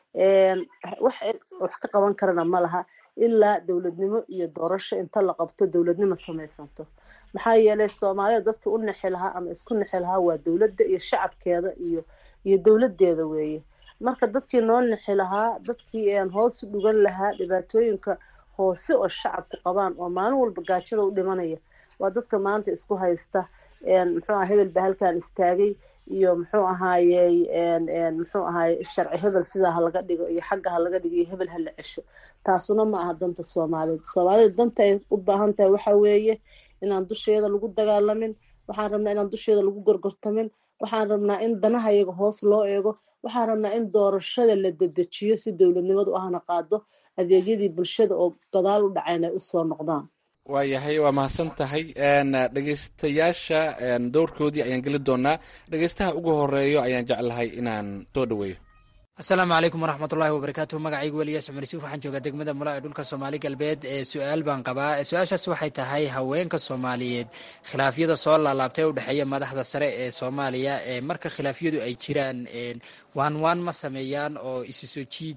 wax wax ka qaban karana ma laha ilaa dowladnimo iyo doorasho inta la qabto dowladnimo samaysanto maxaa yeelay soomaalida dadka u nexi lahaa ama isku nexi lahaa waa dowladda iyo shacabkeeda iyo iyo dowladeeda weeye marka dadkii noo nexi lahaa dadkii hoos u dhugan lahaa dhibaatooyinka hoose oo shacabku qabaan oo maalin walba gaajada u dhimanaya waa dadka maanta isku haysta muxuu aha hebel baa halkan istaagay iyo muxuu ahaayey muxuu ahaaye sharci hebel sidaa ha laga dhigo iyo xagga ha laga dhigo iyo hebel ha la cesho taasuna ma aha danta soomaaliyeed soomaalida danta ay u baahan tahay waxa weeye inaan dusheeda lagu dagaalamin waxaan rabnaa inaan dusheeda lagu gorgortamin waxaan rabnaa in danaha iyaga hoos loo eego waxaan rabnaa in doorashada la dedejiyo si dowladnimadu ahna qaado adeegyadii bulshada oo gadaal u dhacayn ay usoo noqdaan waayahay waa mahadsan tahay dhegeystayaasha dowrkoodii ayaan geli doonaa dhegeystaha ugu horeeyo ayaan jeclahay inaan soo dhaweeyo asalaamu calaykum waraxmatullaahi wabarakaatu magacaygu weliyaas cumar yusuuf waxaan joogaa degmada mula ee dhulka soomaali galbeed ee su-aal baan qabaa su-aashaas waxay tahay haweenka soomaaliyeed khilaafyada soo laalaabtay u dhexeeya madaxda sare ee soomaaliya ee marka khilaafyadu ay jiraan waan waan ma sameeyaan oo isu soo jiid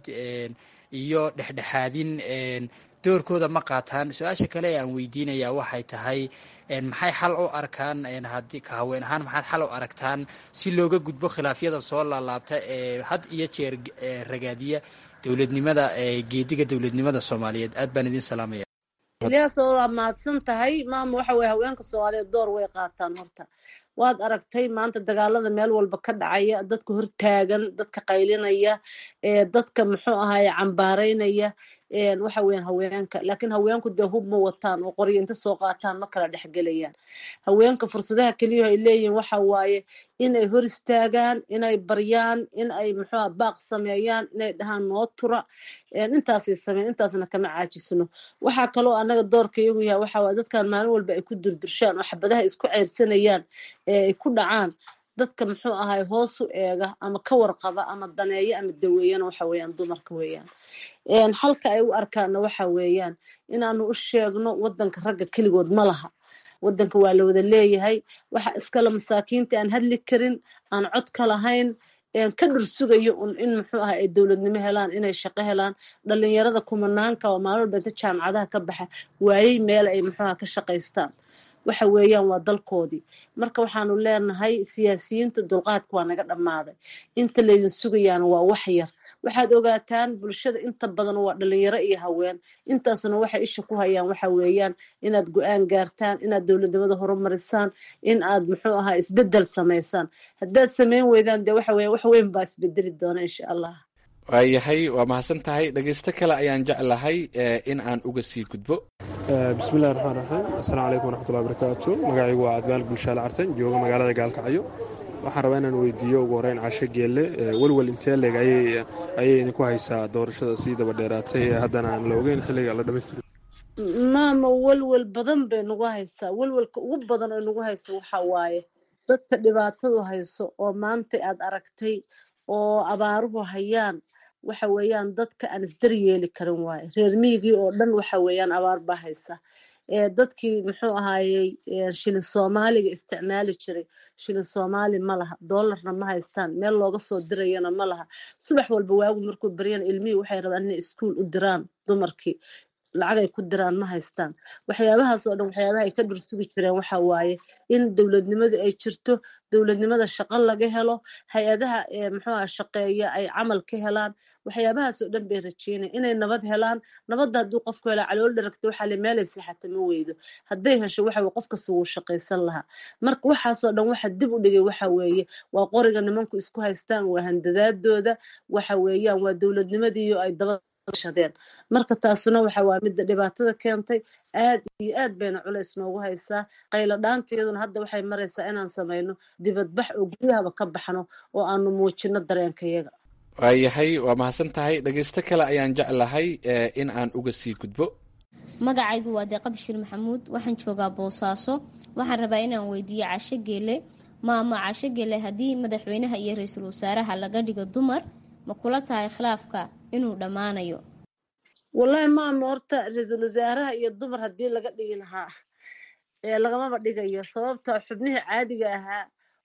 iyo dhexdhexaadin doorkooda ma qaataan su-aasha kale ee aan weydiinaya waxay tahay maxay xal u arkaan haddii ka haween ahaan maxaad xal u aragtaan si looga gudbo khilaafyada soo laalaabta ee had iyo jeer ragaadiya dowladnimada geediga dowladnimada soomaaliyeed aad baan idin salaamaya ilyaas oo waa mahadsan tahay maama waxa weye haweenka soomaaliyeed door way qaataan horta waad aragtay maanta dagaalada meel walba ka dhacaya dadka hortaagan dadka qaylinaya dadka muxuu ahaye cambaaraynaya waxa weyan haweenka laakiin haweenku dee hub ma wataan oo qoryo inta soo qaataan ma kala dhexgelayaan haweenka fursadaha keliya ay leeyihiin waxa waaye inay hor istaagaan inay baryaan in ay muxuuha baaq sameeyaan inay dhahaan noo tura intaasay sameyn intaasna kama caajisno waxaa kaloo anaga doorka iyagu yahay waxa waaye dadkan maalin walba ay ku durdurshaan oo xabadaha isku ceyrsanayaan ee ay ku dhacaan dadka muxuu ahay hoos u eega ama ka warqaba ama daneeya ama daweeyana waxa weeyaan dumarka weeyaan halka ay u arkaana waxa weeyaan inaanu u sheegno wadanka ragga keligood ma laha wadanka waa la wada leeyahay waxa iskale masaakiinta aan hadli karin aan cod ka lahayn ka dhursugayo un in muxuu aha ay dowladnimo helaan inay shaqo helaan dhalinyarada kumanaanka oo maalin walba inta jaamacadaha ka baxa waayey meel ay muxuuha ka shaqaystaan waxa weeyaan waa dalkoodii marka waxaanu leenahay siyaasiyiinta dulqaadka waa naga dhammaaday inta laydin sugayaana waa wax yar waxaad ogaataan bulshada inta badan waa dhalinyaro iyo haween intaasuna waxay isha ku hayaan waxa weeyaan inaad go-aan gaartaan inaad dowladnimada horumarisaan in aad muxuu ahaa isbedel samaysaan haddaad samayn weydaan dee waxa weya wax weyn baa isbedeli doona insha allah waayahay waa mahadsan tahay dhegaysto kale ayaan jeclahay in aan uga sii gudbo bismillahi raxmaan raxiim assalaamu calaykum waraxmatullahi barakaatu magacaygu waa cadmaal guushaale cartan jooga magaalada gaalkacyo waxaan rabaa inaan weydiiyo ugu horeyn casho geelle welwel intee leeg ayay idinku haysaa doorashada sii daba dheeraatay ee haddana aan la ogeyn xilliga la dhamaystiro maama welwel badan bay nagu haysaa welwelka ugu badan oo nagu haysa waxa waaye dadka dhibaatadu hayso oo maanta aad aragtay oo abaaruhu hayaan waxa weeyaan dadka aan isdaryeeli karin waaye reer miyigii oo dhan waxa weeyaan abaar baa haysa dadkii muxuu ahaayey shilin soomaaliga isticmaali jiray shilin soomaali ma laha doolarna ma haystaan meel looga soo dirayana ma laha subax walba waagu markuu baryana ilmihii waxay rabaan inay iskuul u diraan dumarkii lacag ay ku diraan ma haystaan waxyaabahaas oo dhan waxyaabaha ay ka dhursugi jireen waxa waaye in dowladnimadu ay jirto dowladnimada shaqo laga helo hay-adaha muxuuaha shaqeeya ay camal ka helaan waxyaabahaas oo dhan bay rajeynaya inay nabad helaan nabadda hadduu qofku helaa calool dharagta waxaa le meelay seexata ma weydo hadday hesho waxa weye qof kasta wuu shaqaysan lahaa marka waxaasoo dhan waxa dib u dhigay waxa weeye waa qoriga nimanku isku haystaan waa handadaadooda waxa weeyaan waa dowladnimadiiyo ay daba shadeen marka taasuna waxa waa midda dhibaatada keentay aad iyo aad bayna culays noogu haysaa qaylo dhaanteeduna hadda waxay maraysaa inaan samayno dibadbax oo guryahaba ka baxno oo aanu muujino dareenkayaga waayahay waa mahadsan tahay dhegaysto kale ayaan jeclahay in aan uga sii gudbo magacaygu waa deeqa bashir maxamuud waxaan joogaa boosaaso waxaan rabaa inaan weydiiyo casho geele maama casho geele haddii madaxweynaha iyo ra-iisul wasaaraha laga dhigo dumar ma kula tahay khilaafka inuu dhammaanayo wallahi maama horta ra-iisul wasaaraha iyo dumar haddii laga dhigi lahaa lagamaba dhigayo sababta xubnihii caadiga ahaa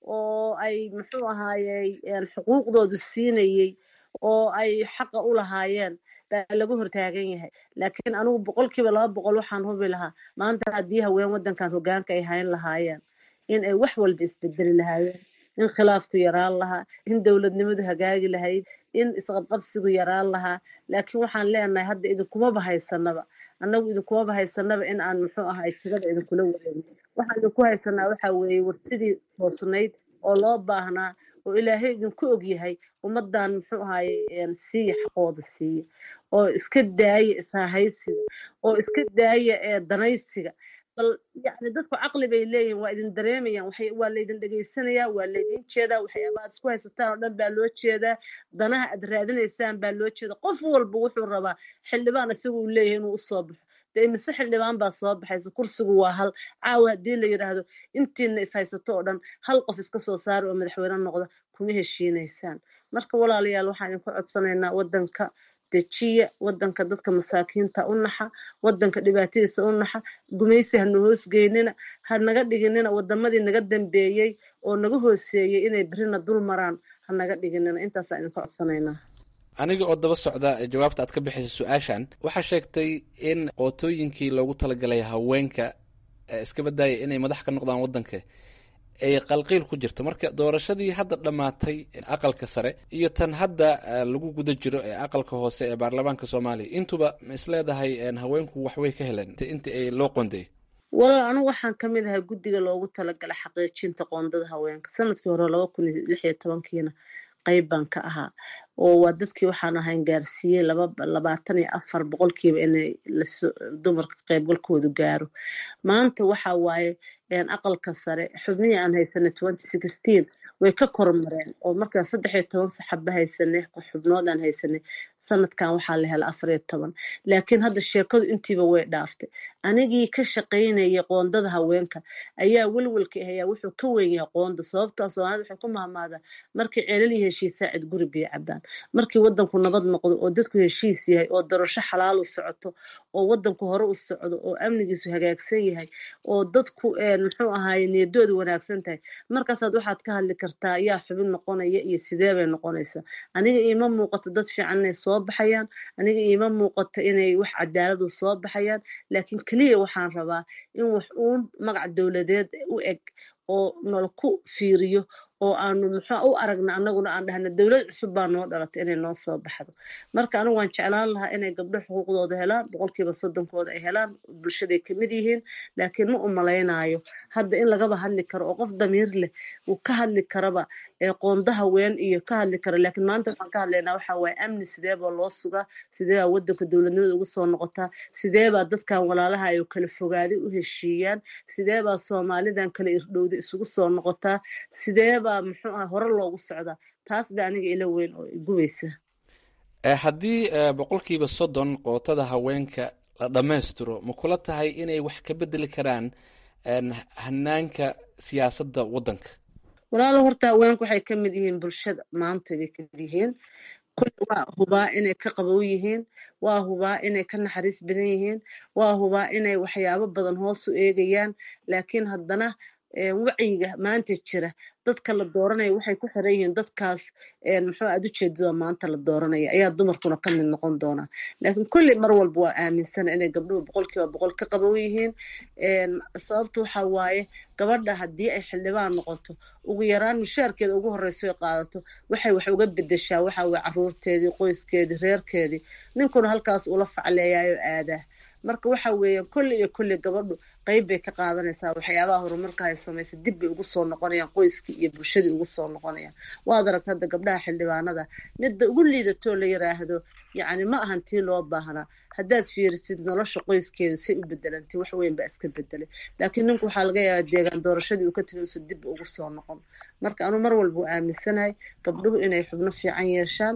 oo ay muxuu ahaayey xuquuqdoodu siinayey oo ay xaqa u lahaayeen baa lagu hortaagan yahay laakiin anigu boqolkiiba laba boqol waxaan hubi lahaa maanta haddii haween waddankan hogaanka ay hayn lahaayeen in ay wax walba isbedeli lahaayeen in khilaafku yaraan lahaa in dowladnimadu hagaagi lahayd in isqabqabsigu yaraan lahaa laakiin waxaan leenahay hadda idinkumaba haysanaba annagu idinkumaba haysanaba in aan muxuu ahay tigada idinkula wareegin waxaan idinku haysanaa waxa weeye warsidii toosnayd oo loo baahnaa oo ilaahay idinku ogyahay ummadan muxuu ahaye siiya xaqooda siiya oo iska daaya ishahaysiga oo iska daaya ee danaysiga bal yani dadku caqli bay leeyihin waa idin dareemayaan waa laydin dhegaysanayaa waa laydin jeedaa waxyaaba aad isku haysataan oo dhan baa loo jeedaa danaha aad raadinaysaan baa loo jeeda qof walba wuxuu rabaa xildhibaan isagu uu leeyahay inuu usoo baxo dee mise xildhibaan baa soo baxaysa kursigu waa hal caawa haddii la yidhaahdo intiina is haysato oo dhan hal qof iska soo saara oo madaxweyne noqda kuma heshiinaysaan marka walaalayaal waxaan idinku codsanaynaa waddanka dejiya waddanka dadka masaakiinta u naxa waddanka dhibaatadiisa u naxa gumaysi hana hoosgeynina ha naga dhiginina wadamadii naga dambeeyey oo naga hooseeyey inay berina dul maraan ha naga dhiginina intaasaa idinka codsanaynaa aniga oo daba socda jawaabta aad ka bixisay su-aashan waxaa sheegtay in qootooyinkii loogu talagalay haweenka iska badaaya inay madax ka noqdaan waddanka ay qalqiil ku jirto marka doorashadii hadda dhammaatay aqalka sare iyo tan hadda lagu guda jiro ee aqalka hoose ee baarlamaanka soomaaliya intuba ma isleedahay haweenku waxbay ka heleen intii ay loo qoondeeyay walaal anigu waxaan ka mid ahay guddiga loogu talagalay xaqiijinta qoondada haweenka sanadkii hore laba kun iyo lix iyo tobankiina qayb baan ka ahaa oo waa dadkii waxaan ahayn gaarsiiyey laba labaatan iyo afar boqolkiiba inay dumarka qaybgalkoodu gaaro maanta waxa waaye aqalka sare xubnihii aan haysanay twenty sixteen way ka kormareen oo markaan saddex iyo toban saxaba haysanay xubnood aan haysanay sanadkan waxaa la helay afar iyo toban laakiin hadda sheekadu intiiba way dhaaftay anigii ka shaqaynayay qoondada haweenka ayaa welwelka ahayaa wuxuu ka weyn yahay qoonda sababtaa soomaalida waxay ku mahmaadaa markii ceelal iyo heshiisaa cid guri biyo cabaan markii wadanku nabad noqdo oo dadku heshiis yahay oo darasho xalaal u socoto oo wadanku hore u socdo oo amnigiisu hagaagsan yahay oo dadku muxuu ahaaye niyadoodu wanaagsan tahay markaasaad waxaad ka hadli kartaa yaa xubin noqonaya iyo sidee bay noqonaysaa aniga iima muuqato dad fiican inay soo baxayaan aniga iima muuqato inay wax cadaaladu soo baxayaan laakiin keliya waxaan rabaa in wax uun magac dowladeed u eg oo nala ku fiiriyo oo aanu muxuu u aragna annaguna aan dhahna dowlad cusub baa noo dhalatay inay noo soo baxdo marka anigu waan jeclaan lahaa inay gabdho xuquuqdooda helaan boqolkiiba soddonkooda ay helaan bulshaday kamid yihiin laakiin ma u malaynayo hadda in lagaba hadli karo oo qof damiir leh uu ka hadli karaba qoonda haween iyo ka hadli karo laakiin maanta waxaan ka hadlaynaa waxa waaye amni sidee baa loo sugaa sidee baa waddanka dowladnimada ugu soo noqotaa sidee baa dadkan walaalaha ay kala fogaaday u heshiiyaan sidee baa soomaalidan kala irdhowda isugu soo noqotaa sidee baa muxuu ah hore loogu socdaa taas ba aniga ila weyn oo igubaysa haddii boqolkiiba soddon qootada haweenka la dhammaystiro ma kula tahay inay wax ka bedeli karaan hanaanka siyaasadda waddanka walaalo horta haweenku waxay ka mid yihiin bulshada maanta bay kamid yihiin kulli waa hubaa inay ka qabow yihiin waa hubaa inay ka naxariis badan yihiin waa hubaa inay waxyaabo badan hoos u eegayaan laakiin haddana wacyiga maanta jira dadka la dooranaya waxay ku xiran yihiin dadkaas muxuu aad ujeedada maanta la dooranaya ayaa dumarkuna ka mid noqon doonaa laakiin kulli mar walba waa aaminsana inay gabdhuhu boqolkiiba boqol ka qabow yihiin sababta waxa waaye gabadha haddii ay xildhibaan noqoto ugu yaraan mushaarkeeda ugu horeyso ay qaadato waxay wax uga bedeshaa waxa weye caruurteedii qoyskeedii reerkeedii ninkuna halkaas ula facleeyaayoo aadaa marka waxa weeye kulli iyo kulli gabadhu qayb bay ka qaadanaysaa waxyaabaha horumarka ay samaysa dib bay ugu soo noqonayaan qoyskii iyo bulshadii ugu soo noqonayaan waad aragta hadda gabdhaha xildhibaanada midda ugu liidatoo la yiraahdo yacni ma ahan tii loo baahnaa haddaad fiirisid nolosha qoyskeeda say u bedelantay wax weyn baa iska bedelay laakiin ninku waxaa laga yaabaa deegaan doorashadii uu ka tegay usa dib ugu soo noqon marka anuu mar walba u aaminsanahay gabdhuhu inay xubno fiican yeeshaan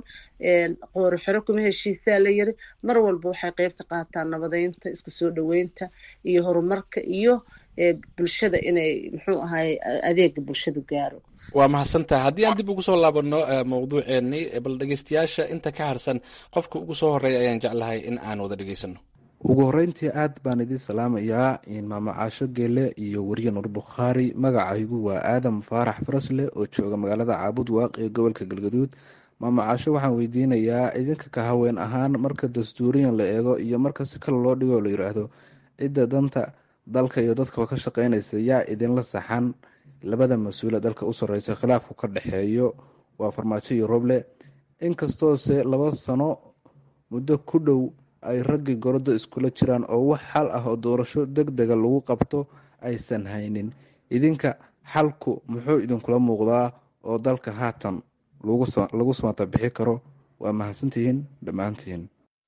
qoori xero kuma heshiisaa la yiri mar walba waxay qayb ka qaataan nabadeynta isku soo dhaweynta iyo horumarka iyo bulshada inay muxuu ahay adeega bulshadu gaaro waa mahadsantaha haddii aan dib ugu soo laabano mawduuceennii bal dhegeystayaasha inta ka harsan qofka ugu soo horeeya ayaan jeclahay in aan wada dhegeysano ugu horeyntii aad baan idiin salaamayaa maamo caasho geele iyo weriye nur bukhaari magacaygu waa aadam faarax farasle oo jooga magaalada caabud waaq ee gobolka galgaduud maamo caasho waxaan weydiinayaa idinka ka haween ahaan marka dastuuriyan la eego iyo marka si kale loo dhigo la yiraahdo cidda danta dalka iyo dadkaba ka shaqeynaysa yaa idinla saxan labada mas-uule dalka u sarreysa khilaafku ka dhexeeyo waa farmaajo iyo roble inkastoose laba sano muddo ku dhow ay raggii gorodo iskula jiraan oo wax xal ah oo doorasho deg dega lagu qabto aysan haynin idinka xalku muxuu idinkula muuqdaa oo dalka haatan lagu samata bixi karo waa mahadsantihiin dhammaantihiin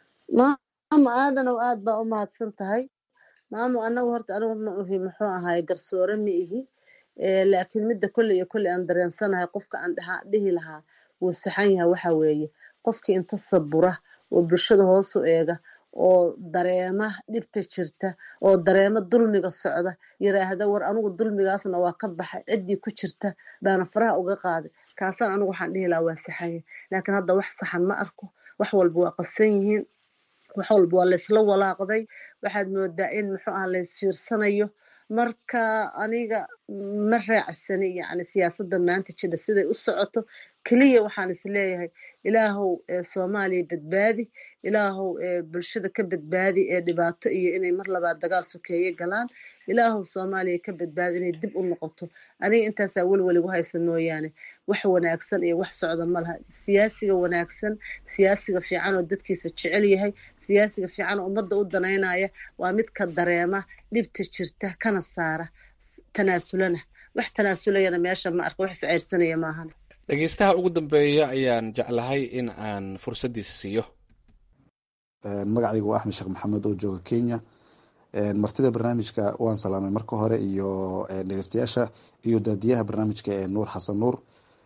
maamo aadanow aad baa u mahadsan tahay maamo anagu horta anigu ma uhi muxuu ahaay garsoore ma ihi laakiin midda kolley iyo kolley aan dareensanahay qofka aan dhihi lahaa wuu saxan yahay waxa weeye qofkii inta sabura oo bulshada hoos u eega oo dareema dhibta jirta oo dareema dulmiga socda yiraahda war anigu dulmigaasna waa ka baxay ciddii ku jirta baana faraha uga qaaday kaasaan anigu waxaan dhihi lahaa waa saxan yahay laakiin hadda wax saxan ma arko wax walba waa qasan yihiin wax walba waa laysla walaaqday waxaad moodaa in muxuu ah laysfiirsanayo marka aniga ma raacsani yacni siyaasadda maanta jidha siday u socoto keliya waxaan is leeyahay ilaahow soomaaliya badbaadi ilaahow bulshada ka badbaadi ee dhibaato iyo inay mar labaad dagaal sokeeye galaan ilaahow soomaaliya ka badbaadi inay dib u noqoto aniga intaasaa welwel igu haysa mooyaane wax wanaagsan iyo wax socda ma laha siyaasiga wanaagsan siyaasiga fiican oo dadkiisa jecel yahay siyaasiga fiican oo ummadda u danaynaya waa midka dareema dhibta jirta kana saara tanaasulana wax tanaasulayana meesha ma arka wax isceyrsanaya maahan dhegeystaha ugu dambeeya ayaan jeclahay in aan fursaddiisa siiyo magacaygu waa axmed sheekh maxamed oo jooga kenya martida barnaamijka waan salaamay marka hore iyo dhegeystayaasha iyo daadiyaha barnaamijka ee nuur xasan nuur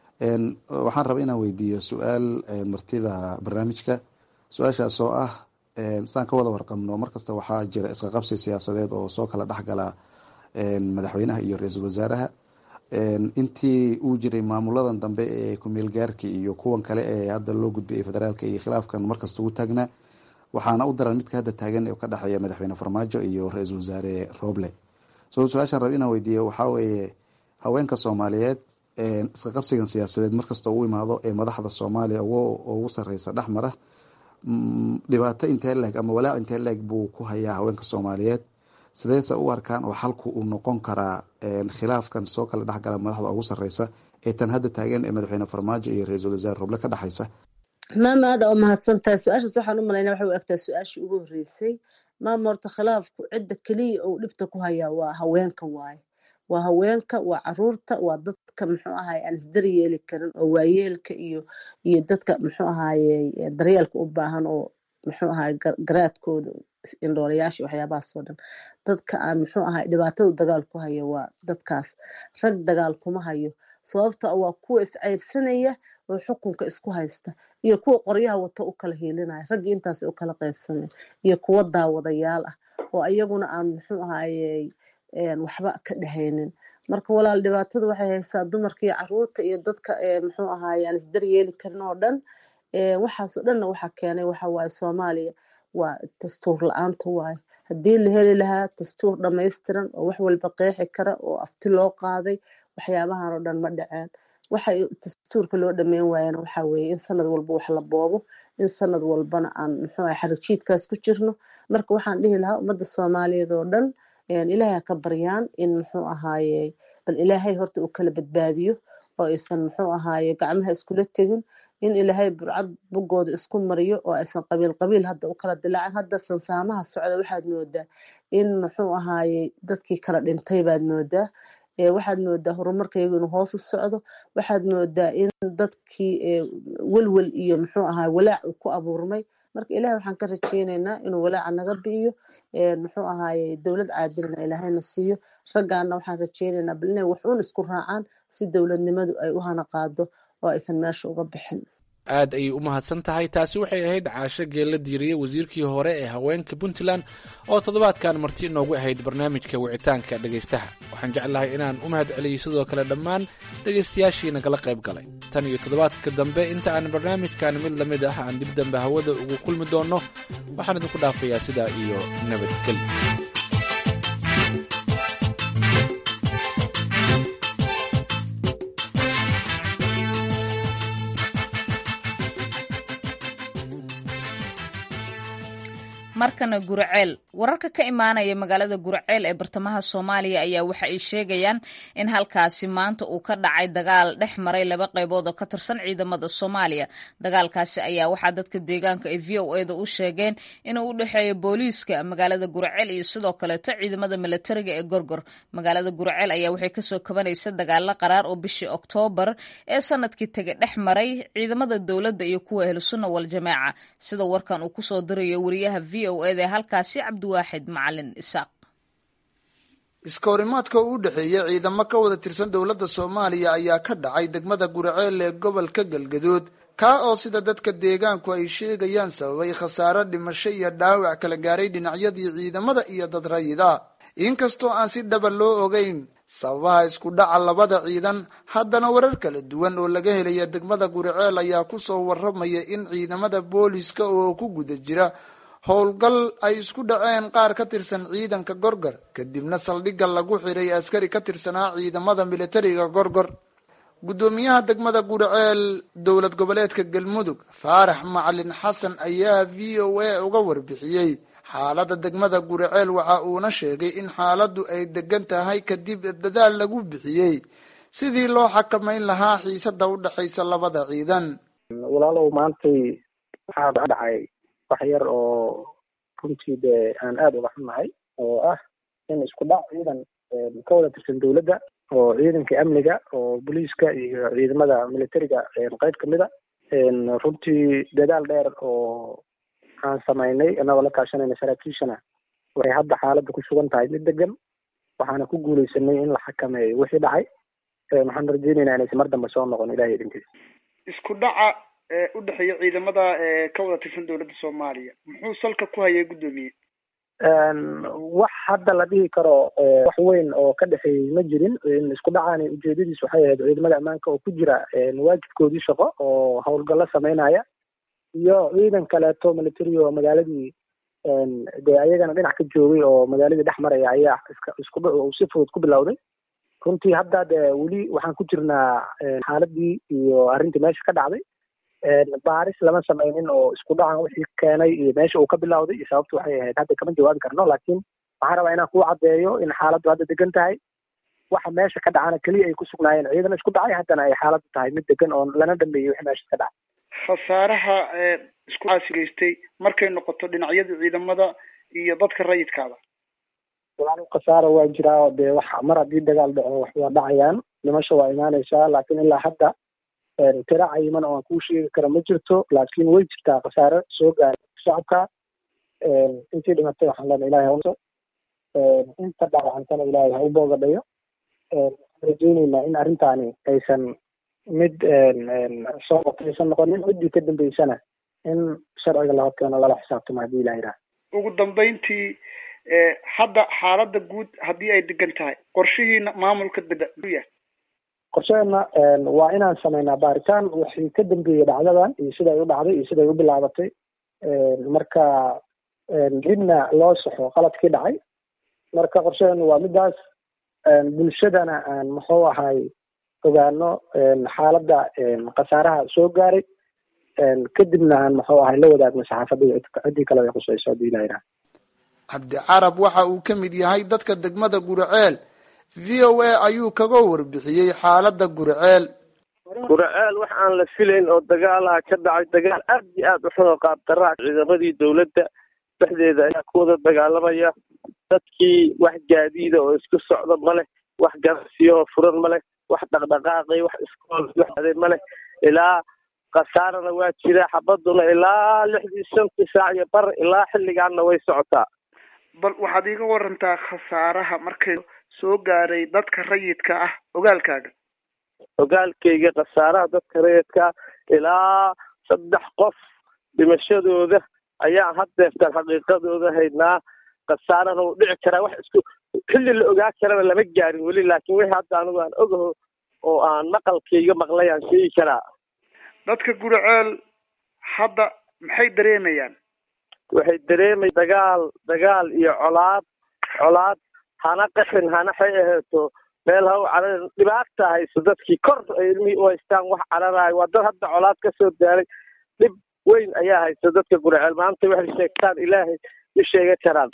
waxaan rabaa inaan weydiiyo su-aal martida barnaamijka su-aashaas oo ah saan ka wada warqabno markasta waxaa jira isqaqabsi siyaasadeed oo soo kala dhexgala madaxweynaha iyo ra-iisul wasaaraha intii uu jiray maamuladan dambe ee kumeel gaarka iyo kuwan kale ee hadda loo gudbiyay federaalka iyo khilaafkan markasta ugu taagnaa waxaana u daran midka hadda taagan ee ka dhexeeya madaxweyne farmaajo iyo ra-iisul wasaare roble so su-aashaan rab inaan weydiiyo waxaa weeye haweenka soomaaliyeed iska qabsigan siyaasadeed markasta u imaado ee madaxda soomaaliya ugu sareysa dhexmara dhibaato intee leeg ama walaac intee leeg buu ku hayaa haweenka soomaaliyeed sideese u arkaan oo xalku uu noqon karaa khilaafkan soo kala dhexgala madaxda ugu sareysa ee tan hadda taagan ee madaxweyne farmaajo iyo ra-iisul wasaare roble ka dhexaysa maama aada oo mahadsantahay su-aashaas waxaan u malaynaa waxay u egtaa su-aashii ugu horreysay maama horta khilaafku cidda keliya uu dhibta ku hayaa waa haweenka waaye waa haweenka waa caruurta waa dadka muxuu ahaye aan isdari yeeli karin oo waayeelka iyo iyo dadka muxuu ahaye daryeelka u baahan oo muxuu ahaye garaadkooda indhoolayaasha waxyaabahaasoo dhan dadka aan muxuu ahaye dhibaatada dagaal ku haya waa dadkaas rag dagaal kuma hayo sababta waa kuwa isceyrsanaya oo xukunka isku haysta iyo kuwa qoryaha wato u kala hiilinaya raggii intaas u kala qaybsanaya iyo kuwa daawadayaal ah oo iyaguna aan muxuu ahaye waxba ka dhehaynin marka walaal dhibaatada waxay haysaa dumarka iyo caruurta iyo dadka muxuu ahaye aan isdaryeeli karin oo dhan waxaasoo dhanna waxaa keenay waxa waaye soomaaliya waa dastuur la-aanta waaye haddii la heli lahaa dastuur dhamaystiran oo wax walba qeexi kara oo afti loo qaaday waxyaabahan oo dhan ma dhaceen waxay dastuurka loo dhameyn waayana waxaa weeye in sanad walba wax la boobo in sanad walbana aan muxuu ahay xarijiidkaas ku jirno marka waxaan dhihi lahaa ummadda soomaaliyeed oo dhan ilaahay ha ka baryaan in muxuu ahaaye bal ilaahay horta uu kala badbaadiyo oo aysan muxuu ahaaye gacmaha iskula tegin in ilaahay burcad bogooda isku mariyo oo aysan qabiil qabiil hadda u kala dilaacin hadda sansaamaha socda waxaad moodaa in muxuu ahaaye dadkii kala dhintay baad moodaa waxaad moodaa horumarkaygu inuu hoos u socdo waxaad moodaa in dadkii welwel iyo muxuu ahaay walaac uu ku abuurmay marka ilahay waxaan ka rajeyneynaa inuu walaaca naga bi'iyo muxuu ahaaye dowlad caadilna ilaahayna siiyo raggaana waxaan rajeyneynaa bal inay wax uun isku raacaan si dowladnimadu ay u hana qaado oo aysan meesha uga bixin aad ayay u mahadsan tahay taasi waxay ahayd caasho geella diiriye wasiirkii hore ee haweenka puntland oo toddobaadkan marti inoogu ahayd barnaamijka wicitaanka dhegaystaha waxaan jeclahay inaan u mahad celiyey sidoo kale dhammaan dhegaystayaashii nagala qayb galay tan iyo toddobaadka dambe inta aan barnaamijkan mid la mid ah aan dib dambe hawada ugu kulmi doonno waxaan idinku dhaafayaa sidaa iyo nabadgelyo markana guraceel wararka ka imaanaya magaalada guraceel ee bartamaha soomaaliya ayaa waxa ay sheegayaan in halkaasi maanta uu ka dhacay dagaal dhex maray laba qaybood oo ka tirsan ciidamada soomaaliya dagaalkaasi ayaa waxaa dadka deegaanka ay v o eda u sheegeen inuu u dhexeeyo booliiska magaalada guraceel iyo sidoo kaleeto ciidamada milatariga ee gorgor magaalada guraceel ayaa waxay kasoo kabanaysa dagaalo qaraar oo bishii oktoobar ee sanadkii tege dhex maray ciidamada dowladda iyo kuwa ahlusunna waljamaaca sida warkan uu kusoo dirayo wariyaha v o eda halkaasi cabdiwaaxid macalin isaaq iska horimaadka u dhexeeya ciidamo ka wada tirsan dowladda soomaaliya ayaa ka dhacay degmada guraceel ee gobolka galgaduud kaa oo sida dadka deegaanku ay sheegayaan sababay khasaaro dhimasho iyo dhaawac kala gaaray dhinacyadii ciidamada iyo dad rayida inkastoo aan si dhaba loo ogeyn sababaha isku dhaca labada ciidan haddana warar kala duwan oo laga helaya degmada guraceel ayaa kusoo waramaya in ciidamada booliska oo ku guda jira howlgal ay isku dhaceen qaar ka tirsan ciidanka gorgor kadibna saldhigga lagu xiray askari ka tirsanaa ciidamada militariga gorgor guddoomiyaha degmada guraceel dowlad goboleedka galmudug faarax macalin xasan ayaa v o a uga warbixiyey xaaladda degmada guraceel waxa uuna sheegay in xaaladdu ay degan tahay kadib dadaal lagu bixiyey sidii loo xakamayn lahaa xiisada u dhexaysa labada ciidan walaalow maantay waxaa dhacay wax yar oo runtii dee aan aada uga xunnahay oo ah in isku dhac ciidan ka wada tirsan dowladda oo ciidanka amniga oo booliiska iyo ciidamada militariga qayb kamid a runtii dadaal dheer oo aan samaynay inagoo la kaashanayna saraakiishana waxay hadda xaaladda ku sugan tahay mid degan waxaana ku guuleysanay in la xakameeyo wixii dhacay waxaan rajeynaynaa inaysan mar dambe soo noqon ilahay idinkiisa isku dhaca u dhexeeya ciidamada ka wada tirsan dowladda soomaaliya muxuu salka ku hayay guddoomiye wax hadda la dhihi karo wax weyn oo ka dhexeeyey ma jirin isku dhacaani ujeedadiis waxay ahayd ciidamada ammaanka oo ku jira waajibkoodii shaqo oo howlgallo sameynaya iyo ciidan kaleeto military oo magaaladii dee ayagana dhinac ka joogay oo magaaladii dhex maraya ayaa isku dhac uu si fudud ku bilowday runtii hadda dee weli waxaan ku jirnaa xaaladii iyo arrintii meesha ka dhacday baaris lama sameynin oo isku dhacan wixii keenay iyo meesha uu ka bilowday iyo sababtu waxay ahayd hadda kama jawaabi karno laakiin waxaan rabaa inaan kuu caddeeyo in xaaladdu hadda degan tahay waxa meesha ka dhacana keliya ay ku sugnaayeen ciidan isku dhacay haddana ay xaaladdu tahay mid degan oo lana dhameeyey wixii meesha ka dhacay khasaaraha isku caasigaystay markay noqoto dhinacyada ciidamada iyo dadka rayidkaada walaal khasaara waa jiraa oo dee wax mar haddii dagaal dhaco wax waa dhacayaan dhimasho waa imaanaysaa laakiin ilaa hadda tira cayiman oo aan kuu sheegi kara ma jirto laakiin way jirtaa khasaare soo gaaray shacabka intii dhimatay waxaan leenahay ilahay hauso inta dhaawacantana ilaahay ha u boogadhayo waxaan rajeyneynaa in arrintaani aysan mid soo qotaysan noqonin ciddii ka dambeysana in sharciga la horkeeno lala xisaabtamo haddii ilaha yidhaha ugu dambeyntii hadda xaaladda guud haddii ay degan tahay qorshihiina maamulka dega yahay qorsheena waa inaan sameynaa baaritaan wixii ka dambeeyey dhacdadan iyo siday u dhacday iyo siday u bilaabatay marka dibna loo saxo qaladkii dhacay marka qorsheenu waa midaas bulshadana aan muxuu ahay ogaano xaaladda khasaaraha soo gaaray kadibna aan muxuu ahay la wadaagno saxaafadda iyo ciddii kale ay qusayso haddii ilaha yidhaha cabdicarab waxa uu ka mid yahay dadka degmada guriceel v o a ayuu kaga warbixiyey xaaladda guriceel guriceel wax aan la filayn oo dagaalaha ka dhacay dagaal aad iyo aad u xun oo qaabdaraa ciidamadii dowladda dhexdeeda ayaa ku wada dagaalamaya dadkii wax gaadiida oo isku socda ma leh wax ganacsiyaoo furan ma leh wax dhaqdhaqaaqay wax iskool waxade ma leh ilaa khasaarana waa jira xabaduna ilaa lixdii shantii saac iyo bar ilaa xilligaanna way socotaa bal waxaad iiga warantaa khasaaraha markay soo gaaray dadka rayidka ah ogaalkaaga ogaalkayga khasaaraha dadka rayidka ilaa saddex qof dhimashadooda ayaa haddeertaan xaqiiqadooda haynaa khasaarana uu dhici karaa wax isku xilli la ogaa karana lama gaarin weli laakiin wixii hadda anigu aan ogaho oo aan maqalkayga maqlay aan sheegi karaa dadka guriceel hadda maxay dareemayaan waxay dareemay dagaal dagaal iyo colaad colaad hana qaxin hana xay aheeto meel ha u cararin dhibaata hayso dadkii kor ay ilmihii u haystaan wax cararayo waa dad hadda colaad ka soo daaray dhib weyn ayaa haysta dadka guriceel maanta waxay sheegtaan ilaahay ma sheega karaan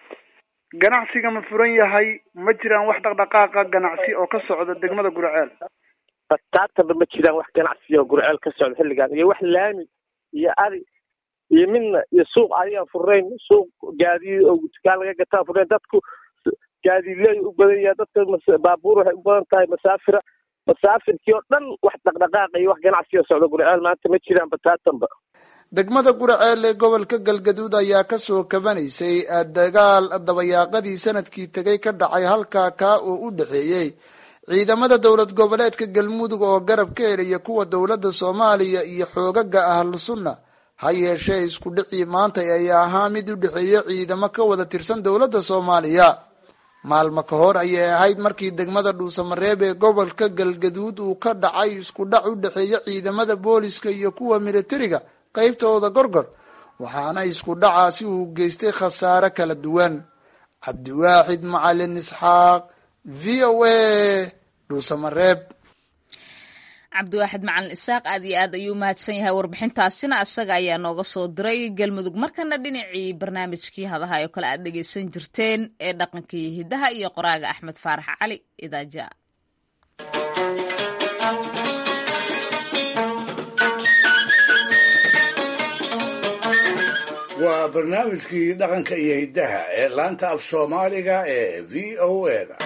ganacsiga ma furan yahay ma jiraan wax dhaqdhaqaaqa ganacsi oo ka socda degmada guriceel bataataba ma jiraan wax ganacsi oo guriceel ka socda xilligan iyo wax laami iyo ari iyo midna iyo suuq adigaan furnayn suuq gaadiid oo dukaan laga gataa furnayn dadku gaadiidley u badan yahay dadka baabuur waxay u badan tahay masaafira masaafirkii oo dhan wax dhaqdhaqaaqa iyo wax ganacsi oo socda guriceel maanta ma jiraan bataatanba degmada guriceel ee gobolka galgaduud ayaa kasoo kabanaysay dagaal dabayaaqadii sanadkii tegay ka dhacay halkaa kaa oo u dhexeeyey ciidamada dowlad goboleedka galmudug oo garab ka helaya kuwa dowladda soomaaliya iyo xoogaga ahlu sunna ha yeeshee isku dhicii maanta ayaa ahaa mid u dhexeeya ciidamo ka wada tirsan dowladda soomaaliya maalmo ka hor ayay ahayd markii degmada dhuusamareeb ee gobolka galgaduud uu ka dhacay isku dhac u dhexeeya ciidamada booliska iyo kuwa militariga qaybtooda gorgor waxaana isku dhacaasi uu geystay khasaare kala duwan cabdiwaaxid macalin isxaaq v o a dhuusamareeb cabdiwaaxid macalin isaaq aad iyo aad ayuu umahadsan yahay warbixintaasina isaga ayaa nooga soo diray galmudug markana dhinacii barnaamijkii hadaha oo kale aad dhegeysan jirteen ee dhaqanka iyo hidaha iyo qoraaga axmed faarax cali idaaja waa barnaamijkii dhaqanka iyo hiddaha ee laanta af soomaaliga ee v o eda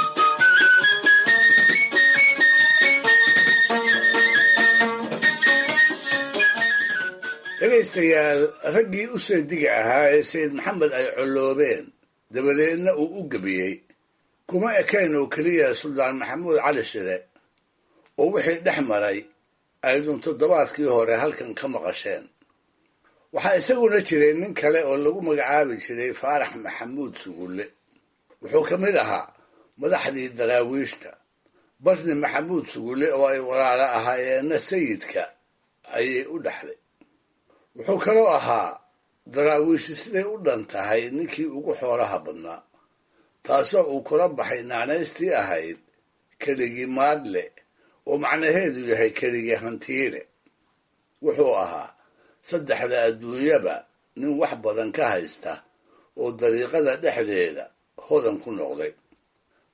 dhegaystayaal raggii u seediga ahaa ee sayid maxamed ay colloobeen dabadeedna uu u gebiyey kuma ekayn oo keliya suldaan maxamuud cali shire oo wixii dhex maray aydun toddobaadkii hore halkan ka maqasheen waxaa isaguna jiray nin kale oo lagu magacaabi jiray faarax maxamuud sugulle wuxuu ka mid ahaa madaxdii daraawiishta barni maxamuud sugulle oo ay walaalo ahaayeenna sayidka ayay u dhexday wuxuu kaloo ahaa daraawiishi siday u dhan tahay ninkii ugu xoolaha badnaa taasoo uu kula baxay naanaystii ahayd keligii maadle oo macnaheedu yahay keligii hantiile wuxuu ahaa saddexda adduunyaba nin wax badan ka haysta oo dariiqada dhexdeeda hodan ku noqday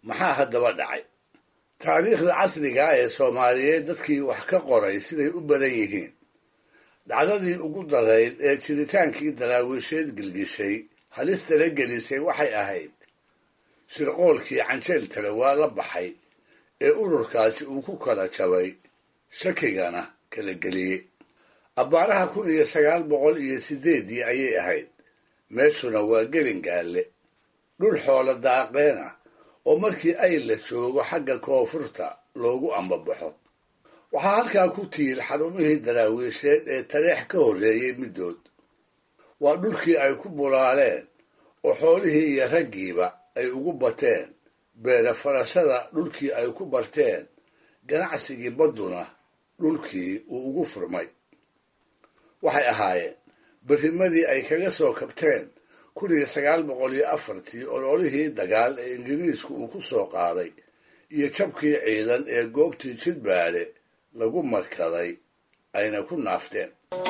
maxaa haddaba dhacay taariikhda casriga ee soomaaliyeed dadkii wax ka qoray siday u badan yihiin dhacdadii ugu darayd ee jiritaankii daraawiisheed gilgishay halistala gelisay waxay ahayd shirqoolkii canjeel tale waa la baxay ee ururkaasi uu ku kala jabay shakigana kala geliyey abbaaraha kun iyo sagaal boqol iyo sideeddii ayay ahayd meeshuna waa gelingaalle dhul xoolo daaqeena oo markii ay la joogo xagga koonfurta loogu ambabaxo waxaa halkaa ku tiil xarumihii daraawiisheed ee taleex ka horreeyey middood waa dhulkii ay ku bulaaleen oo xoolihii iyo raggiiba ay ugu bateen beere farashada dhulkii ay ku barteen ganacsigii badduna dhulkii uu ugu furmay waxay ahaayeen berrimadii ay kaga soo kabteen kun iyo sagaal boqol iyo afartii ololihii dagaal ee ingiriisku uu ku soo qaaday iyo jabkii ciidan ee goobtii jidbaadhe lagu markaday ayna ku naafteen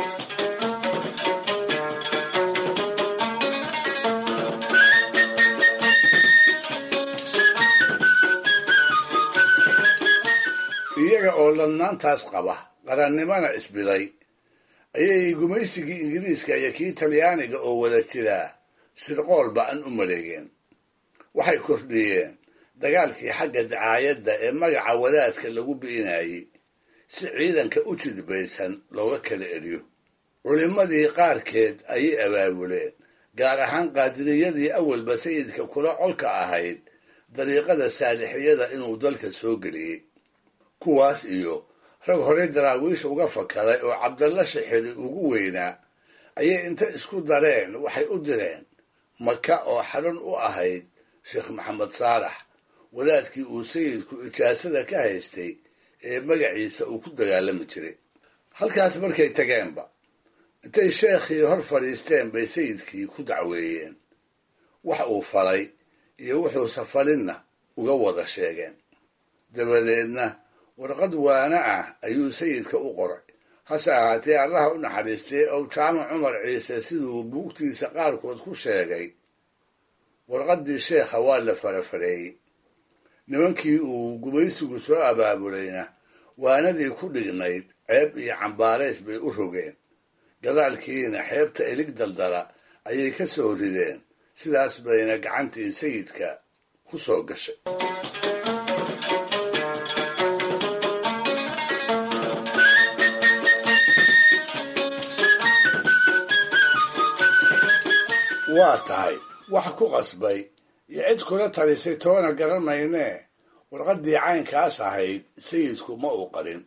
iyaga oo ladnaantaas qaba qarannimana isbiday ayay gumaysigii ingiriiska iyo kii talyaaniga oo wada jiraa shirqool ba-an u maleegeen waxay kordhiyeen dagaalkii xagga dacaayadda ee magaca wadaadka lagu bi'inayey si ciidanka u jidbaysan looga kala eriyo culimmadii qaarkeed ayay abaabuleen gaar ahaan qaadiriyadii awalba sayidka kula colka ahayd dariiqada saalixiyada inuu dalka soo geliyey kuwaas iyo rag horey daraawiish uga fakaday oo cabdalla shixiri ugu weynaa ayay inta isku dareen waxay u direen maka oo xarun u ahayd sheekh maxamed saalax wadaadkii uu sayidku ijaasada ka haystay ee magaciisa uu ku dagaalami jiray halkaas markay tageenba intay sheekhii hor fadhiisteen bay sayidkii ku dacweeyeen wax uu falay iyo wuxuusa falinna uga wada sheegeen dabadeedna warqad waana ah ayuu sayidka u qoray hase ahaatee allaha u naxariistay ow jaamac cumar ciise siduu buugtiisa qaarkood ku sheegay warqaddii sheekha waa la farafareeyey nimankii uu gumaysigu soo abaabulayna waanadii ku dhignayd ceeb iyo cambaarays bay u rogeen gadaalkiina xeebta elig daldala ayay ka soo rideen sidaas bayna gacantii sayidka ku soo gashay waa tahay wax ku qasbay iyo cid kula talisay toona garan maynee warqaddii caynkaas ahayd sayidku ma uu qarin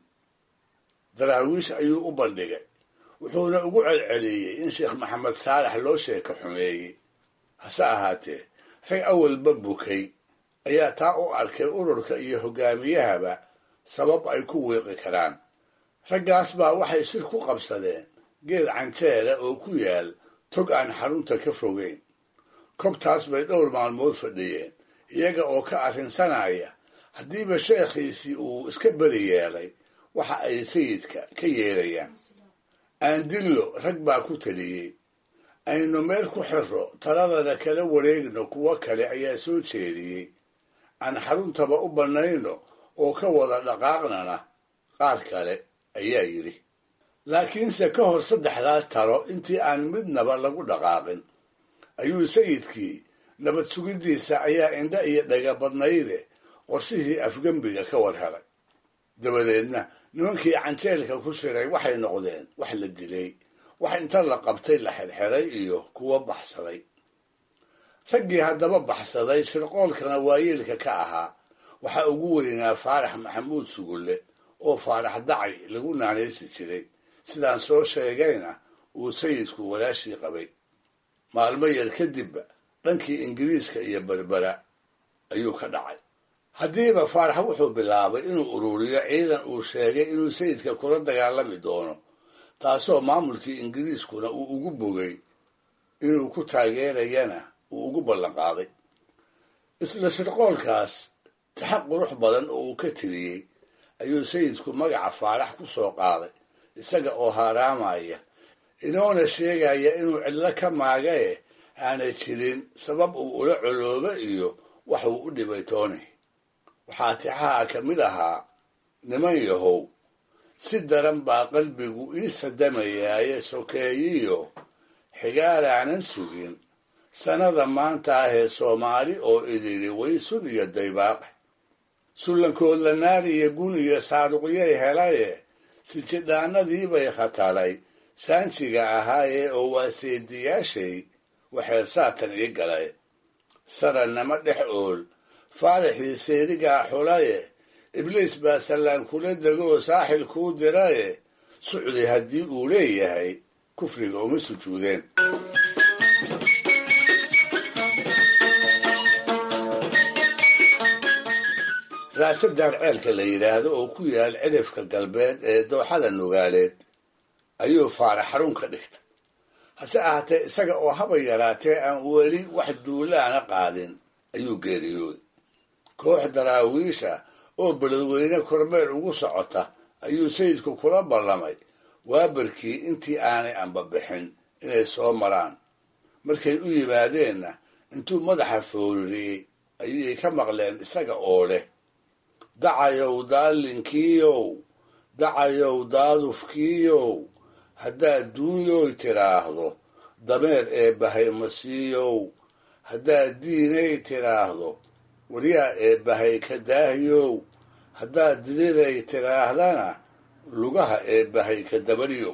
daraawiish ayuu u bandhigay wuxuuna ugu celceliyey in sheekh maxamed saalax loo sheeka xumeeyey hase ahaatee rag awalba bukay ayaa taa u arkay ururka iyo hoggaamiyahaba sabab ay ku wiiqi karaan raggaas baa waxay shir ku qabsadeen geed canjeela oo ku yaal tog aan xarunta ka fogeyn kobtaas bay dhowr maalmood fadhiyeen iyaga oo ka arrinsanaya haddiiba sheekhiisii uu iska beri yeelay waxa ay sayidka ka yeelayaan aandillo rag baa ku taliyey aynu meel ku xirro taladana kala wareegno kuwo kale ayaa soo jeediyey aan xaruntaba u bannayno oo ka wada dhaqaaqnana qaar kale ayaa yidhi laakiinse ka hor saddexdaas talo intii aan midnaba lagu dhaqaaqin ayuu sayidkii nabad sugiddiisa ayaa indha iyo dhaga badnayde qorshihii afgembiga ka war helay dabadeedna nimankii canjeelka ku shiray waxay noqdeen wax la dilay wax inta la qabtay la xirxiray iyo kuwo baxsaday raggii haddaba baxsaday shirqoolkana waayeelka ka ahaa waxaa ugu weynaa faarax maxamuud sugulle oo faarax dacay lagu naanaysi jiray sidaan soo sheegayna uu sayidku walaashii qabay maalmo yar kadibba dhankii ingiriiska iyo berbera ayuu ka dhacay haddiiba faarax wuxuu bilaabay inuu ururiyo ciidan uu sheegay inuu sayidka kula dagaalami doono taasoo maamulkii ingiriiskuna uu ugu bogay inuu ku taageerayana uu ugu ballanqaaday isla shirqoolkaas taxaq qurux badan oo uu ka tiriyey ayuu sayidku magaca faarax ku soo qaaday isaga oo haaraamaya inoona sheegaya inuu cidlo ka maagae aanay jirin sabab uu ula coloobo iyo wax uu u dhibay tooni waxaa tixaha ka mid ahaa niman yahow si daran baa qalbigu ii sadamayaaye sokeeyiyo xigaalaanan sugin sannada maanta ahee soomaali oo idili waysun iyo daybaaqe sullankood la naari iyo gun iyo saaruqyay helaye sijidhaanadiibay khatalay saanjiga ahaaye oo waa seediyaashay waxeer saatan ii galay sarannama dhex ool faarixii seerigaa xulaye ibliis baa sallaan kula degoo saaxil kuu diraye sucdi haddii uu leeyahay kufriga uma sujuudeen raasadaan ceelka la yidhaahdo oo ku yaal cidhifka galbeed ee dooxada nugaaleed ayuu faarax xarun ka dhigta hase ahaatee isaga oo haba yaraatee aan weli wax duulaana qaadin ayuu geeriyooday koox daraawiisha oo beledweyne kormeer ugu socota ayuu sayidku kula ballamay waabarkii intii aanay anbabixin inay soo maraan markay u yimaadeenna intuu madaxa foorariyey ayay ka maqleen isaga oo leh dacayow daalinkiiyow dacayow daadufkiiyow haddaad duunyoy tidhaahdo dameer ee bahay masiiyow haddaad diinay tidhaahdo waryaa ee bahay ka daahyow haddaad diriray tidhaahdana lugaha ee bahay ka dabadhiyow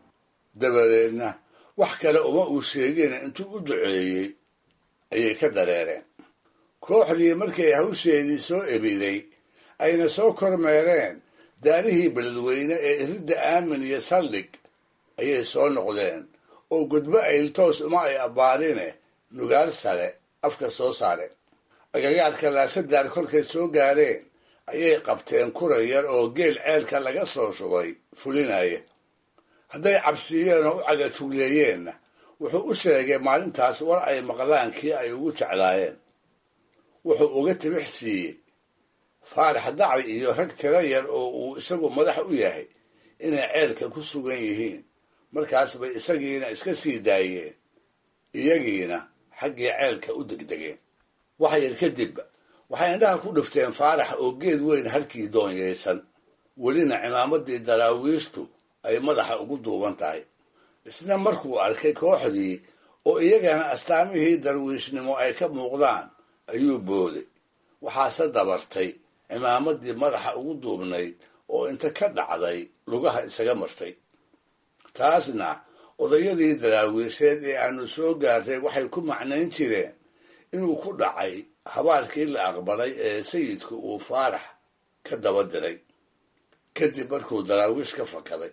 dabadeedna wax kale uma uu sheegina intuu u duceeyey ayay ka dareereen kooxdii markay hawsheedii soo ebiday ayna soo kormeereen daarihii beledweyne ee iridda aamin iyo saldhig ayay soo noqdeen oo gudbo ayltoos uma ay abbaarine nugaal sare afka soo saareen agagaarka laasadaar kolkay soo gaareen ayay qabteen kura yar oo geel ceelka laga soo shubay fulinaya hadday cabsiiyeen oo u cagatugleeyeenna wuxuu u sheegay maalintaas war ay maqlaan kii ay ugu jeclaayeen wuxuu uga tibix siiyey faarax dacri iyo rag tiro yar oo uu isagu madax u yahay inay ceelka ku sugan yihiin markaas bay isagiina iska sii daayeen iyagiina xaggii ceelka u degdegeen wax yar kadibba waxay indhaha ku dhifteen faarax oo geed weyn halkii doonyaysan welina cimaamadii daraawiishtu ay madaxa ugu duuban tahay isna markuu arkay kooxdii oo iyagana astaamihii darwiishnimo ay ka muuqdaan ayuu booday waxaase dabartay cimaamadii madaxa ugu duubnayd oo inta ka dhacday lugaha isaga martay taasna odayadii daraawiisheed ee aanu soo gaarray waxay ku macnayn jireen inuu ku dhacay habaarkii la aqbalay ee sayidku uu faarax ka daba diray kadib markuu daraawiish ka fakaday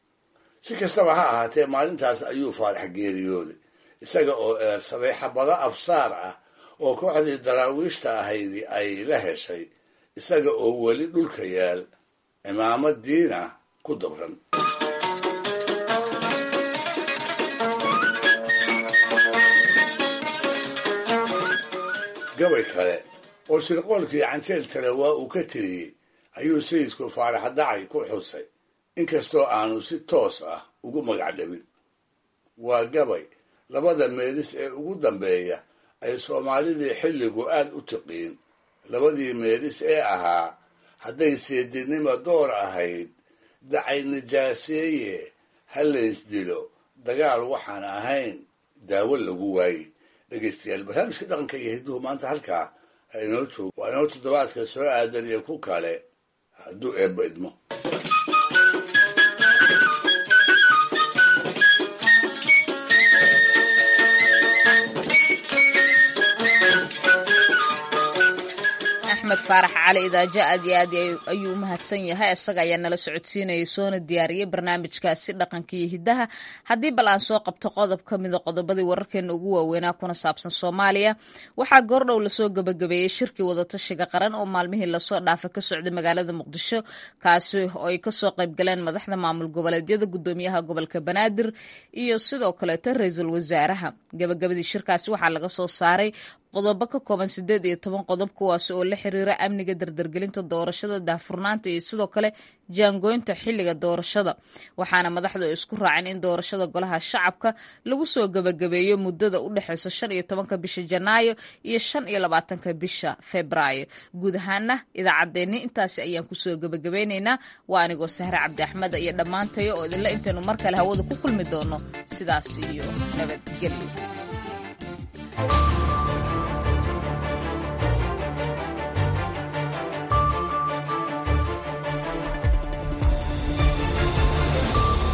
si kastaba ha ahaatee maalintaas ayuu faarax geeriyooday isaga oo eersaday xabado afsaar ah oo kooxdii daraawiishta ahaydi ay la heshay isaga oo weli dhulka yaal cimaamadiina ku dabran gabay kale oo shirqoolkii canjeel tale waa uu ka tiriyey ayuu sayidku faarax dacay ku xusay inkastoo aanu si toos ah ugu magac dhabin waa gabay labada meelis ee ugu dambeeya ay soomaalidii xilligu aad u tiqiin labadii meelis ee ahaa hadday seedinima door ahayd dacay nijaaseeye ha laysdilo dagaal waxaan ahayn daawo lagu waaye dhegaystayaal barnaamijka dhaqanka iyo hidduhu maanta halkaa ha inoo joogo waa inoo toddobaadka soo aadan iyo ku kale hadduu eebba idmo axmed faarax cali idaajo aad iyo aad ayuu u mahadsan yahay isaga ayaa nala socodsiinayay soona diyaariyey barnaamijkaasi dhaqanka iyo hiddaha haddii bal aan soo qabto qodob ka mida qodobadii wararkeena ugu waaweynaa kuna saabsan soomaaliya waxaa goordhow lasoo gabagabeeyey shirkii wadatashiga qaran oo maalmihii lasoo dhaafay ka socday magaalada muqdisho kaasi oo ay kasoo qaybgaleen madaxda maamul goboleedyada gudoomiyaha gobolka banaadir iyo sidoo kaleeto ra-iisul wasaaraha gabagabadii shirkaasi waxaa laga soo saaray qodobo ka kooban sideed iyo toban qodob kuwaasi oo la xiriira amniga dardargelinta doorashada daahfurnaanta iyo sidoo kale jaangooynta xilliga doorashada waxaana madaxdu ay isku raaceen in doorashada golaha shacabka lagu soo gebagabeeyo muddada u dhexeysa shan iyo tobanka bisha janaayo iyo shan iyo labaatanka bisha febraayo guud ahaana idaacaddeenni intaasi ayaan kusoo gebagabeyneynaa waa anigoo sahre cabdi axmed iyo dhammaantayo oo idinla intaynu mar kale hawada ku kulmi doono sidaas iyo nabadgelyo